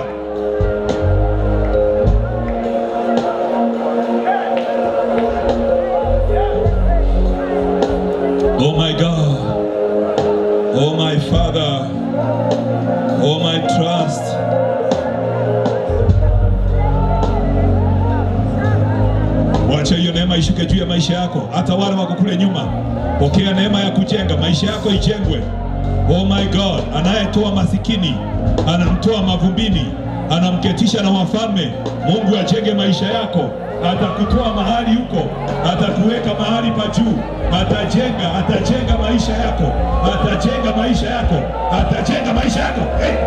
Oh my God. Oh my Father. Oh my trust. Wacha hiyo neema ishuke juu ya maisha yako, hata wale wako kule nyuma. Pokea neema ya kujenga maisha yako, ijengwe. Oh my God, anayetoa masikini anamtoa mavumbini, anamketisha na wafalme. Mungu ajenge maisha yako, atakutoa mahali huko, atakuweka mahali pa juu, atajenga, atajenga maisha yako, atajenga maisha yako, atajenga maisha yako. Hey!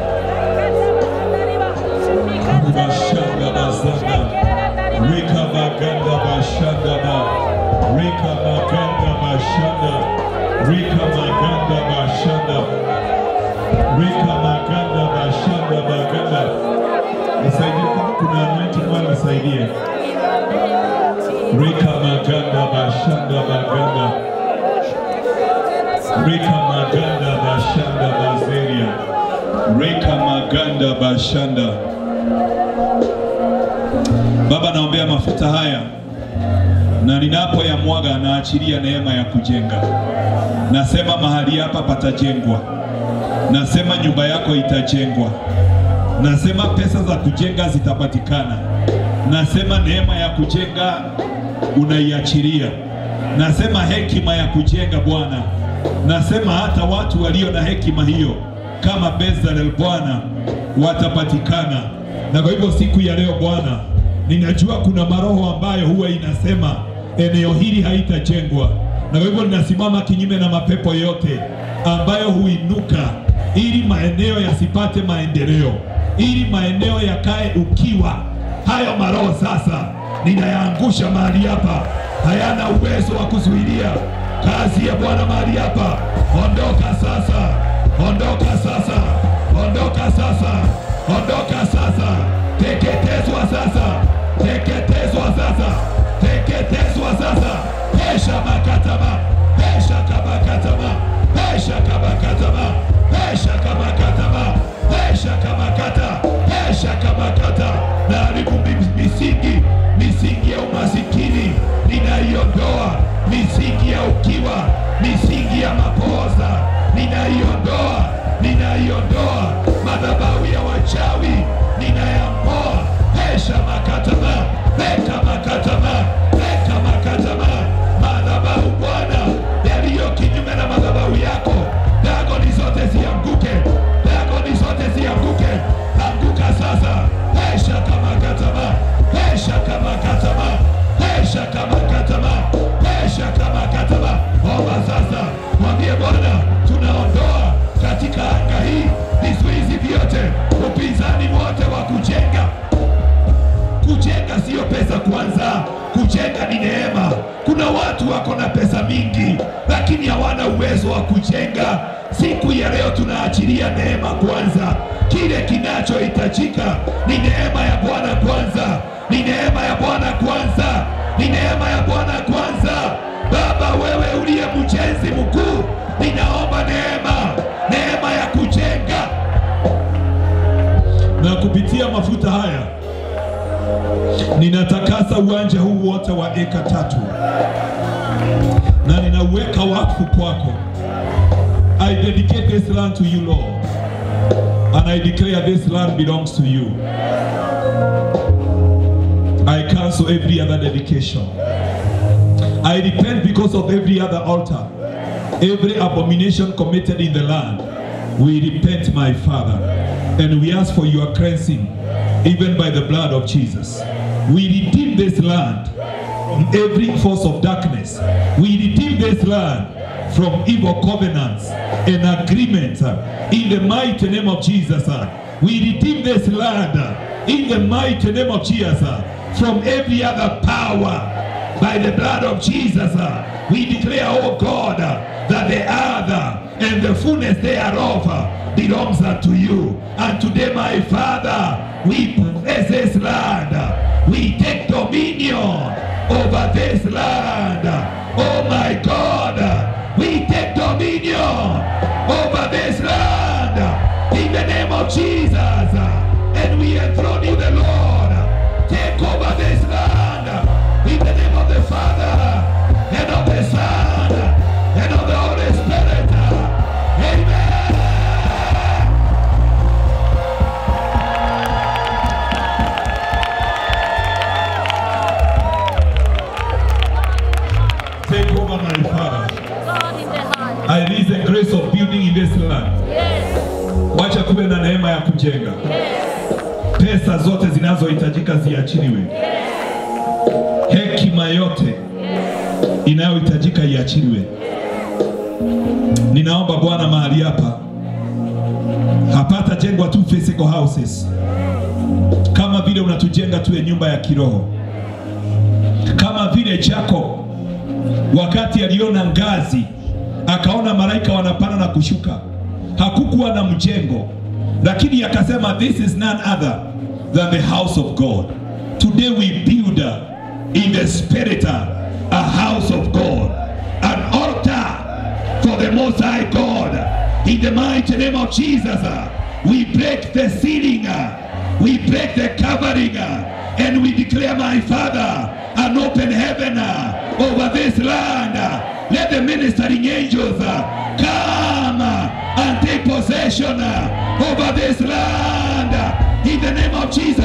Bashanda bazanda, rika maganda bashanda ba, rika maganda bashanda, rika maganda bashanda, rika maganda bashanda baganda. Nisaidie kama kuna bashanda baganda. Reka maganda bashanda bazeria. Reka maganda bashanda. Baba, naombea mafuta haya na ninapoyamwaga naachilia neema ya kujenga. Nasema mahali hapa patajengwa. Nasema nyumba yako itajengwa. Nasema pesa za kujenga zitapatikana. Nasema neema ya kujenga unaiachilia. Nasema hekima ya kujenga Bwana. Nasema hata watu walio na hekima hiyo kama Bezalel Bwana watapatikana. Na kwa hivyo siku ya leo Bwana, ninajua kuna maroho ambayo huwa inasema eneo hili haitajengwa, na kwa hivyo ninasimama kinyume na mapepo yote ambayo huinuka ili maeneo yasipate maendeleo, ili maeneo yakae ukiwa. Hayo maroho sasa ninayaangusha mahali hapa, hayana uwezo wa kuzuilia kazi ya Bwana mahali hapa. Ondoka sasa, ondoka sasa, ondoka sasa, ondoka sasa, teketezwa sasa, teketezwa sasa, teketezwa sasa, pesha makataba, pesha kabakataba, pesha kabakataba, pesha kabakataba, pesha kabakata, pesha kabakata, na haribu mi- misingi, misingi ya umasikini ninaiondoa, misingi ya ukiwa, misingi ya mapoza ninaiondoa, ninaiondoa, madhabahu ya wachawi ninayang'oa, pesha makataba, peka makataba, peka makataba, madhabahu Bwana yaliyo kinyume na madhabahu yako, dagoni zote zianguke, dagoni zote zianguke, anguka sasa, pesha kama kataba, pesha kama kataba, pesha kama kataba, pesha kama kataba. Omba sasa, mwambie Bwana, tunaondoa katika anga hii vizuizi vyote, upinzani wote wa kujenga kujenga siyo pesa kwanza, kujenga ni neema. Kuna watu wako na pesa mingi, lakini hawana uwezo wa kujenga. Siku ya leo tunaachilia neema kwanza. Kile kinachohitajika ni neema ya Bwana kwanza, ni neema ya Bwana kwanza, ni neema ya Bwana kwanza. Baba, wewe uliye mjenzi mkuu, ninaomba neema, neema ya kujenga na kupitia mafuta haya ninatakasa uwanja huu wote wa eka tatu na ninauweka wakfu kwako. I dedicate this land to you Lord and I declare this land belongs to you. I cancel every other dedication. I repent because of every other altar, every abomination committed in the land. We repent, my Father, and we ask for your cleansing, even by the blood of Jesus. We redeem this land from every force of darkness. We redeem this land from evil covenants and agreements uh, in the mighty name of Jesus. uh. We redeem this land uh, in the mighty name of Jesus uh, from every other power by the blood of Jesus. uh, we declare, oh God, uh, that the other and the fullness thereof uh, belongs unto you. And today, my Father, we possess this land. uh, we take dominion over this land. Oh my God, uh, we take dominion over this land in the name of Jesus. uh, And we enthrone you, the Lord. Take over this land in the name of the Father and of the Son and of the Holy Spirit. Amen. Take over, my Father. I release the grace of building in this land. Wacha kuwe na neema ya kujenga. Pesa zote zinazohitajika ziachiliwe. Hekima yote inayohitajika iachiliwe. Ninaomba Bwana mahali hapa hapata jengwa tu physical houses, kama vile unatujenga tuwe nyumba ya kiroho, kama vile Jacob wakati aliona ngazi akaona malaika wanapanda na kushuka, hakukuwa na mjengo, lakini akasema this is none other than the house of God. Today we build uh, in the spirit uh, a house of God, an altar for the Most High God. In the mighty name of Jesus, uh, we break the ceiling, uh, we break the covering, uh, and we declare, my Father, an open heaven uh, over this land. uh. Let the ministering angels uh, come uh, and take possession uh, over this land. uh, In the name of Jesus.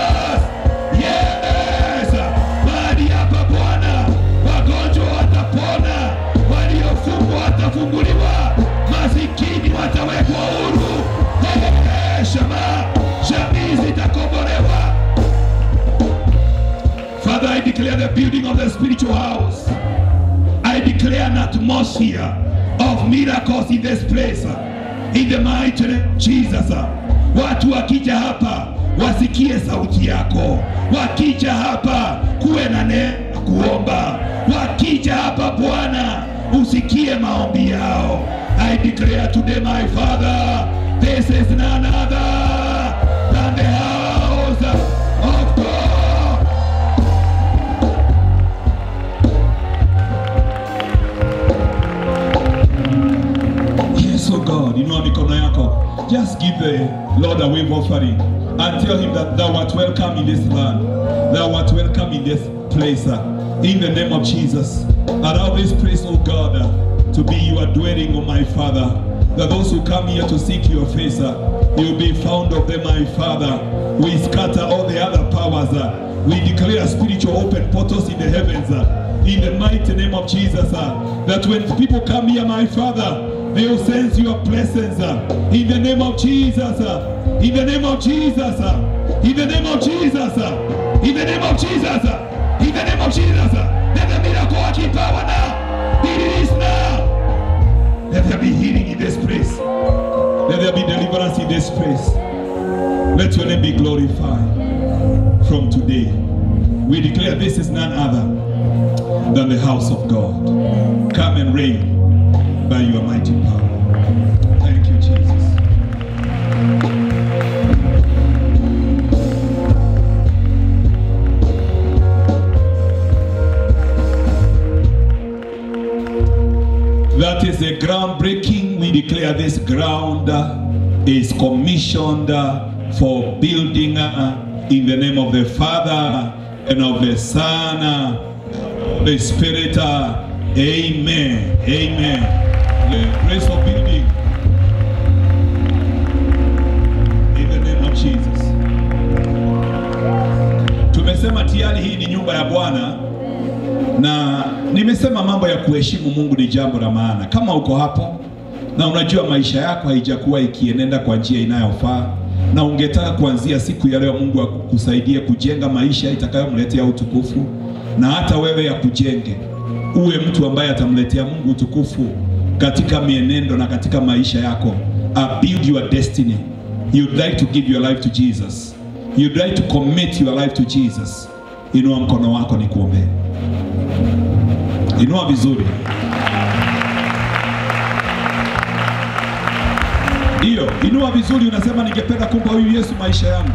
Yes. Mahali hapa Bwana, wagonjwa watapona, waliofungwa watafunguliwa, masikini watawekwa huru. Eh, Shama, jamii zitakombolewa. Father, I declare the building of the spiritual house. I declare an atmosphere of miracles in this place. In the mighty name of Jesus. Watu wakija hapa wasikie sauti yako. Wakija hapa kuwe na neema kuomba. Wakija hapa Bwana usikie maombi yao. I declare today my Father, this is none other than the house of God. Yes, oh God, inua mikono yako. Just give the Lord a wave offering and tell him that thou art welcome in this land. Thou art welcome in this place. uh, In the name of Jesus. Allow this place, oh God, uh, to be your dwelling, oh my Father. That those who come here to seek your face, uh, you'll be found of them, my Father. We scatter all the other powers. uh, We declare spiritual open portals in the heavens. uh, in the mighty name of Jesus. uh, that when people come here, my Father, they will sense your presence uh, in the name of Jesus. uh, in the name of Jesus. uh, in the name of Jesus. uh, in the name of Jesus. uh, in the name of Jesus. uh, Let the miracle working power now be released now. Let there be healing in this place. Let there be deliverance in this place. Let your name be glorified from today. We declare this is none other than the house of God. Come and reign by your mighty power. Thank you, Jesus. That is a groundbreaking. We declare this ground uh, is commissioned uh, for building uh, in the name of the Father and of the Son, uh, the Spirit. uh, Amen. Amen. The grace of building in the name of Jesus. Tumesema tayari hii ni nyumba ya Bwana na nimesema mambo ya kuheshimu Mungu ni jambo la maana. Kama uko hapo na unajua maisha yako haijakuwa ikienenda kwa njia inayofaa na ungetaka kuanzia siku ya leo Mungu akusaidie kujenga maisha itakayomletea utukufu na hata wewe ya kujenge uwe mtu ambaye atamletea Mungu utukufu katika mienendo na katika maisha yako. Uh, build your destiny. You'd like to give your life to Jesus. You'd like to commit your life to Jesus. Inua mkono wako nikuombee. Inua vizuri. Ndiyo, inua vizuri, unasema ningependa kumpa huyu Yesu maisha yangu.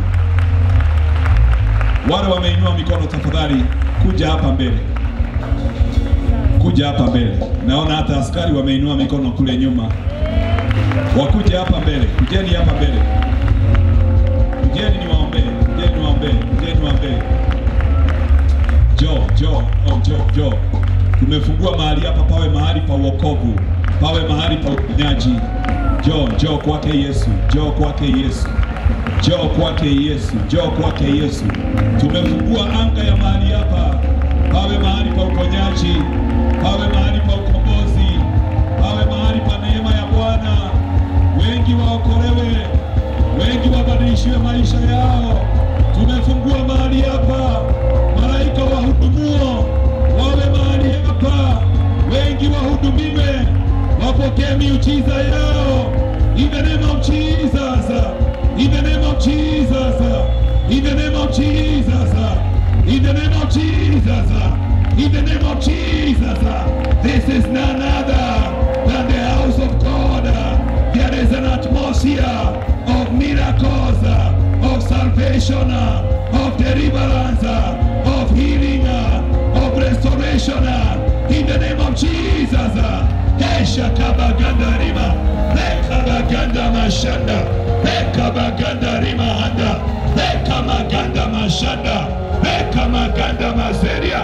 Wale wameinua mikono, tafadhali kuja hapa mbele, kuja hapa mbele. Naona hata askari wameinua mikono kule nyuma, wakuje hapa mbele. Kujeni hapa mbele, kujeni niwaombee, kujeni niwaombee, kujeni niwaombee. Jo, jo, oh, jo, jo. Tumefungua mahali hapa pawe mahali pa wokovu, pawe mahali pa uponyaji. Jo, jo kwake Yesu, jo kwake Yesu, jo kwake Yesu, jo kwake Yesu. Tumefungua anga ya mahali hapa, pawe mahali pa uponyaji, pawe mahali pa ukombozi, pawe mahali pa neema ya Bwana. Wengi waokolewe, wengi wabadilishiwe maisha yao. Tumefungua mahali hapa, malaika wahudumuo wawe mahali hapa, wengi wahudumiwe, wapokee miujiza yao. In the name of Jesus, in the name of Jesus, in the name of Jesus, in the name of Jesus, in the name of Jesus. This is none other than the house of God. There is an atmosphere of miracles, of salvation, of deliverance, of healing, of restoration uh, in the name of Jesus. uh. Hesha kabaganda rima, leka baganda mashanda, leka baganda rima handa, leka maganda mashanda, leka maganda mazeria.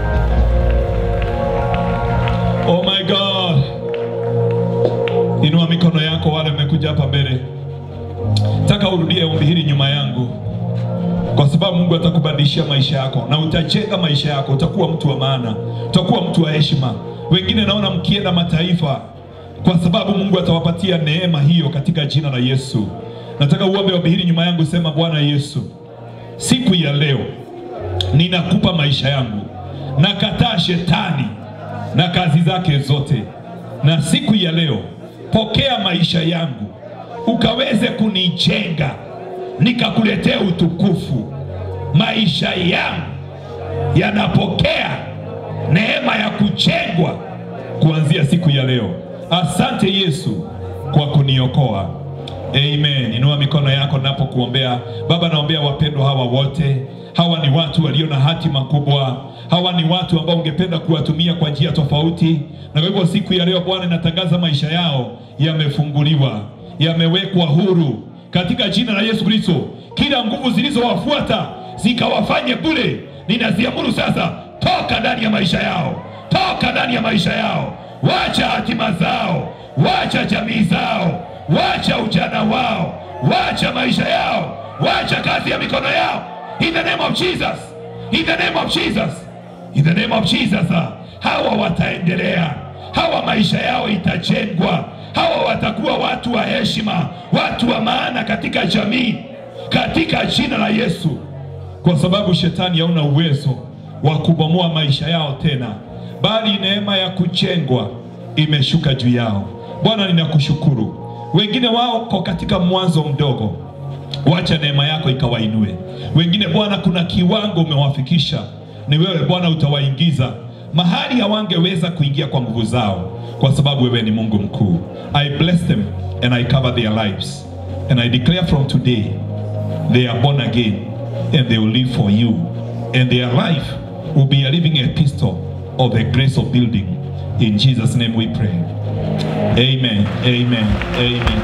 Oh my God. Inua mikono yako wale mmekuja hapa mbele. Taka urudie ombi hili nyuma yangu, kwa sababu Mungu atakubadilishia maisha yako na utajenga maisha yako. Utakuwa mtu wa maana, utakuwa mtu wa heshima. Wengine naona mkienda mataifa, kwa sababu Mungu atawapatia neema hiyo katika jina la Yesu. Nataka uombe ombi hili nyuma yangu, sema: Bwana Yesu, siku ya leo ninakupa maisha yangu, nakataa shetani na kazi zake zote, na siku ya leo pokea maisha yangu ukaweze kunijenga nikakuletea utukufu. Maisha yangu yanapokea neema ya kujengwa kuanzia siku ya leo. Asante Yesu kwa kuniokoa. Amen. Inua mikono yako napokuombea. Baba, naombea wapendwa hawa wote. Hawa ni watu walio na hatima kubwa. Hawa ni watu ambao ungependa kuwatumia kwa njia tofauti, na kwa hivyo siku ya leo Bwana, natangaza maisha yao yamefunguliwa, yamewekwa huru katika jina la Yesu Kristo. Kila nguvu zilizowafuata zikawafanye bure, ninaziamuru sasa, toka ndani ya maisha yao, toka ndani ya maisha yao, wacha hatima zao, wacha jamii zao, wacha ujana wao, wacha maisha yao, wacha kazi ya mikono yao, in the name of Jesus, in the name of Jesus, in the name of Jesus. ah, Hawa wataendelea, hawa maisha yao itajengwa, hawa watakuwa watu wa heshima, watu wa maana katika jamii, katika jina la Yesu, kwa sababu shetani hauna uwezo wa kubomoa maisha yao tena, bali neema ya kujengwa imeshuka juu yao. Bwana, ninakushukuru. Wengine wako katika mwanzo mdogo, wacha neema yako ikawainue. Wengine Bwana, kuna kiwango umewafikisha, ni wewe Bwana utawaingiza mahali hawangeweza kuingia kwa nguvu zao, kwa sababu wewe ni Mungu mkuu. I bless them and I cover their lives and I declare from today they are born again and they will live for you and their life will be a living epistle of the grace of building. In Jesus' name we pray. Amen. Amen. Amen.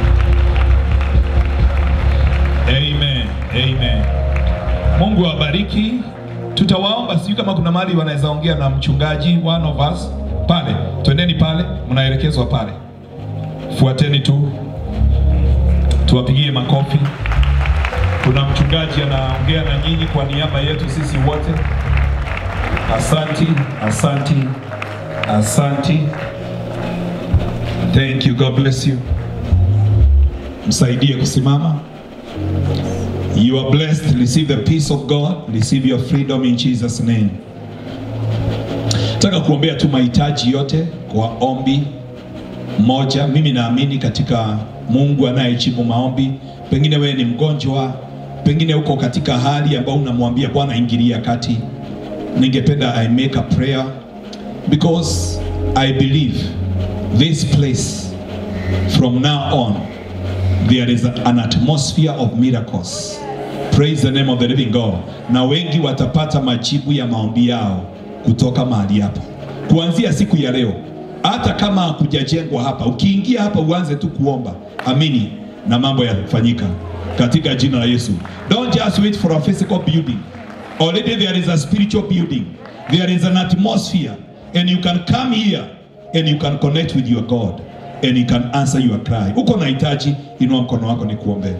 Amen. Amen. Mungu awabariki. Tutawaomba, sijui kama kuna mahali wanaweza ongea na mchungaji one of us pale. Twendeni pale, mnaelekezwa pale. Fuateni tu, tuwapigie makofi. Kuna mchungaji anaongea na nyinyi kwa niaba yetu sisi wote. Asanti, asanti, asanti. Thank you. God bless you. Msaidie kusimama. You are blessed. Receive the peace of God. Receive your freedom in Jesus name. Nataka kuombea tu mahitaji yote kwa ombi moja. Mimi naamini katika Mungu anayejibu maombi. Pengine wewe ni mgonjwa, pengine uko katika hali ambayo unamwambia Bwana, ingilia kati. Ningependa I make a prayer because I believe this place from now on there is an atmosphere of miracles. Praise the name of the living God. Na wengi watapata majibu ya maombi yao kutoka mahali hapa kuanzia siku ya leo. Hata kama hakujajengwa hapa, ukiingia hapa uanze tu kuomba, amini na mambo yatafanyika katika jina la Yesu. Don't just wait for a physical building. Already there is a spiritual building. There is an atmosphere and you can come here and you can connect with your God and he can answer your cry. Uko na hitaji, inua mkono wako ni kuombea.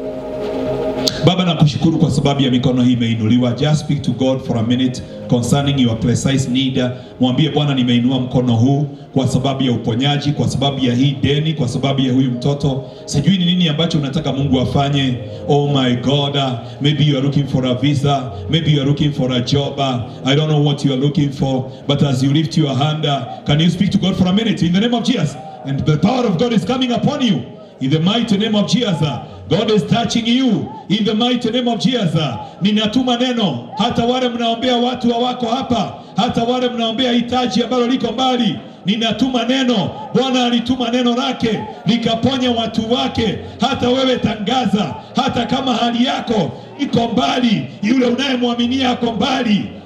Baba, nakushukuru kwa sababu ya mikono hii imeinuliwa. Just speak to God for a minute concerning your precise need. Mwambie Bwana, nimeinua mkono huu kwa sababu ya uponyaji, kwa sababu ya hii deni, kwa sababu ya huyu mtoto. Sijui ni nini ambacho unataka Mungu afanye. Oh my God, uh, maybe you are looking for a visa, maybe you are looking for a job. Uh, I don't know what you are looking for, but as you lift your hand, uh, can you speak to God for a minute in the name of Jesus? And the power of God is coming upon you. In the mighty name of Jesus, uh, God is touching you. In the mighty name of Jesus, uh, ninatuma neno hata wale mnaombea watu hawako hapa, hata wale mnaombea hitaji ambalo liko mbali, ninatuma neno. Bwana alituma neno lake likaponya watu wake. Hata wewe tangaza, hata kama hali yako iko mbali, yule unayemwaminia ako mbali,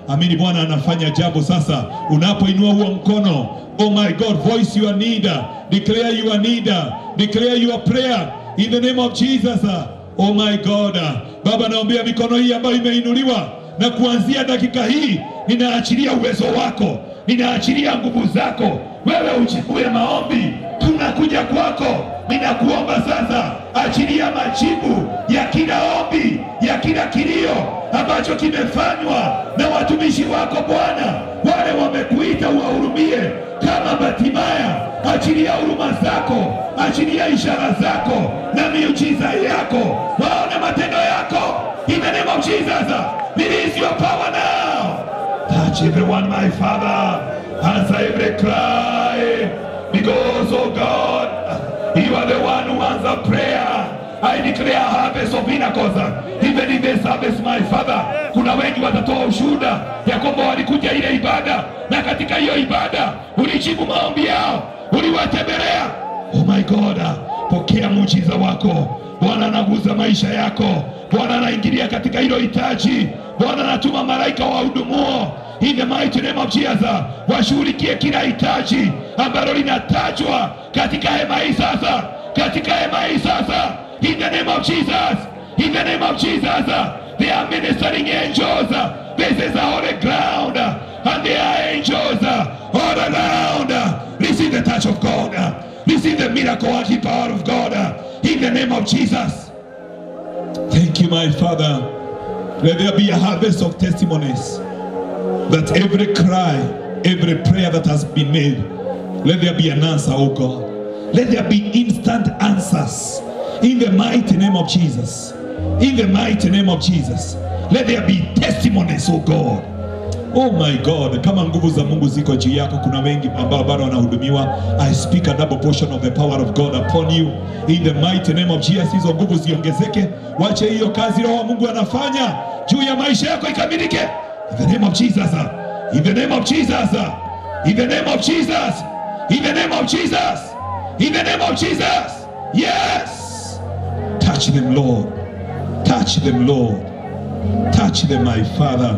amini Bwana anafanya jambo sasa. Unapoinua huo mkono, oh my God, voice your need, declare your need, declare your prayer in the name of Jesus. Oh my God, Baba, naombea mikono hii ambayo imeinuliwa, na kuanzia dakika hii ninaachilia uwezo wako, ninaachilia nguvu zako, wewe uchukue maombi, tunakuja kwako. Ninakuomba sasa, achilia majibu ya kila ombi, ya kila kilio ambacho kimefanywa na watumishi wako Bwana, wale wamekuita uwahurumie kama Batimaya. Achilia huruma zako, achilia ishara zako na miujiza yako, waone matendo yako. In the name of Jesus, release your power now. Touch everyone, my Father. Answer every cry. Because, oh God, you are the one who answers prayer. I declare a harvest of miracles. Even in this harvest, my Father, kuna wengi watatoa ushuhuda ya kwamba walikuja ile ibada na katika hiyo ibada ulijibu maombi yao, uliwatembelea. Oh my God, pokea muujiza wako. Bwana anaguza maisha yako. Bwana anaingilia katika hilo hitaji. Bwana anatuma malaika wahudumuo in the mighty name of Jesus, washughulikie kila hitaji ambalo linatajwa katika hema hii sasa, katika hema hii sasa, in the name of Jesus, in the name of Jesus, they are ministering angels. This is a holy ground, and there are angels all around. Receive the touch of God, receive the miracle working power of God, in the name of Jesus. Thank you, my Father. Let there be a harvest of testimonies that every cry, every prayer that has been made, let there be an answer, oh God. Let there be instant answers in the mighty name of Jesus. In the mighty name of Jesus. Let there be testimonies, oh God. Oh my God, kama nguvu za Mungu ziko juu yako, kuna wengi ambao bado wanahudumiwa. I speak a double portion of the power of God upon you in the mighty name of Jesus. Hizo nguvu ziongezeke, wache hiyo kazi Roho wa Mungu anafanya juu ya maisha yako ikamilike. In the name of Jesus. In the name of Jesus. In the name of Jesus. In the name of Jesus. In the name of Jesus. Yes. Touch them, Lord. Touch them, Lord. Touch them, my Father.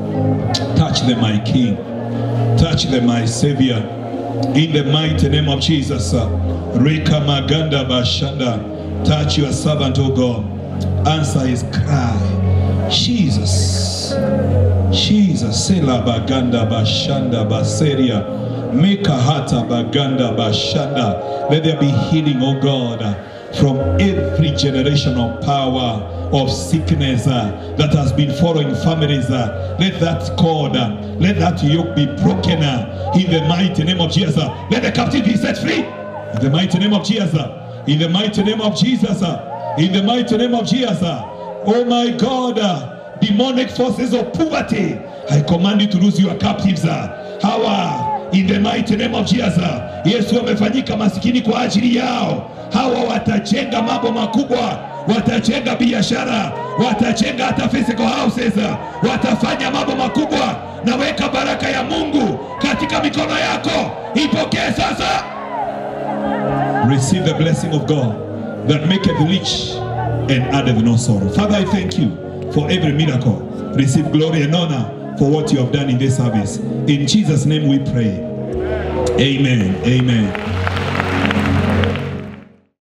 Touch them, my King. Touch them, my Savior. In the mighty name of Jesus. Rika Maganda Bashanda. Touch your servant, O God. Answer his cry. Jesus. Jesus. Sela Baganda Bashanda Baseria. Meka Hata Baganda Bashanda. Let there be healing, O God, from every generational power of sickness uh, that has been following families. uh, let that cord, uh, let that yoke be broken uh, in the mighty name of Jesus. uh. let the captive be set free in the mighty name of Jesus. uh. in the mighty name of Jesus. uh. in the mighty name of Jesus. uh. oh my God, uh, demonic forces of poverty, I command you to lose your captives. uh. Hawa in the mighty name of Jesus. uh. Yesu amefanyika masikini kwa ajili yao. Hawa watajenga mambo makubwa watajenga biashara, watajenga hata physical houses, watafanya mambo makubwa. Naweka baraka ya Mungu katika mikono yako, ipokee sasa. Receive the blessing of God that maketh rich and addeth no sorrow. Father, I thank you for every miracle. Receive glory and honor for what you have done in this service. In Jesus' name we pray. Amen. Amen.